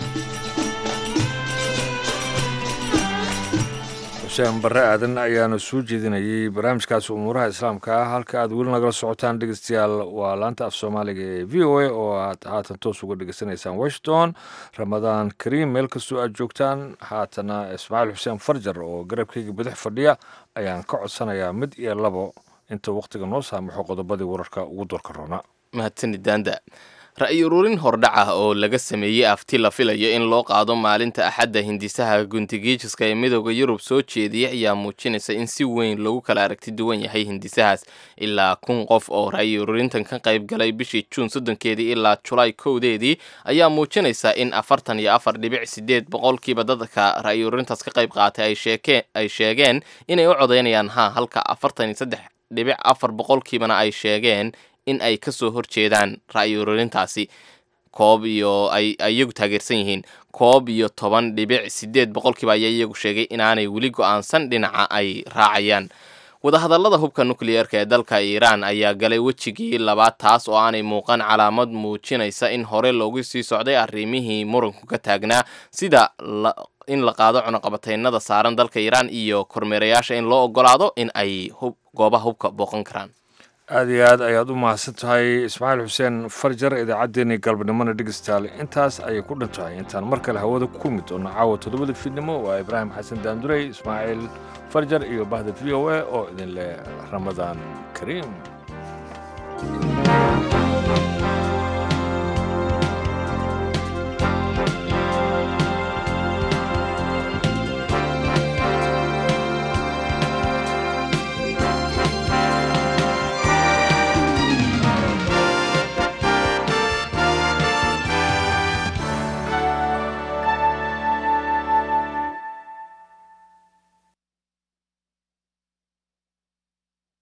xuseen barre aadan ayaana soo jeedinayay barnaamijkaasi umuuraha islaamka ah halka aad weli nagala socotaan dhegeystayaal waa laanta af soomaaliga ee v o a oo aad haatan toos uga dhegeysanaysaan washington ramadaan kariim meel kastoo aad joogtaan haatana ismaaciil xuseen farjar oo garabkayga bidix fadhiya ayaan ka codsanayaa mid iyo labo inta wakhtiga noo saamaxo qodobadii wararka ugu doorka roona mahadsanid daanda ra-yi ururin hordhac ah oo laga sameeyey afti la filayo in loo qaado maalinta axadda hindisaha guntigiijiska ee midooda yurub soo jeediyay ayaa muujinaysa in si weyn loogu kala aragti duwan yahay hindisahaas ilaa kun qof oo ra-yi ururintan ka qayb galay bishii juun soddonkeedii ilaa julaay kowdeedii ayaa muujinaysa in afartan iyo afar dhibic sideed boqolkiiba dadka ra-yi ururintaas ka qayb qaatay ay sheegeen inay u codeynayaan ha halka afartan iyo saddex dhibic afar boqolkiibana ay sheegeen in ay ka soo horjeedaan ra'yi ururintaasi koob iyo ay iyagu taageersan yihiin koob iyo toban dhibic sideed boqolkiiba ayaa iyagu sheegay inaanay weli go-aansan dhinaca ay raacayaan wadahadallada hubka nukliyeerka ee dalka iiraan ayaa galay wejigii labaad taas oo aanay muuqan calaamad muujinaysa in hore loogu sii socday arrimihii muranku ka taagnaa sida in la qaado cunuqabataynada saaran dalka iiraan iyo kormeerayaasha in loo ogolaado in ay goobaha hubka booqan karaan aada iyo aad ayaad u mahadsan tahay ismaaciil xuseen farjar idaacaddeenii galbanimona dhegeystayaal intaas ayay ku dhan tahay intaan mar kale hawada ku kulmi doono caawa toddobada fiidnimo waa ibraahim xasan daandurey ismaaciil farjar iyo bahda v o a oo idin leh ramadaan kariim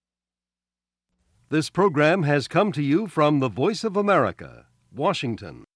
This program has come to you from the Voice of America, Washington.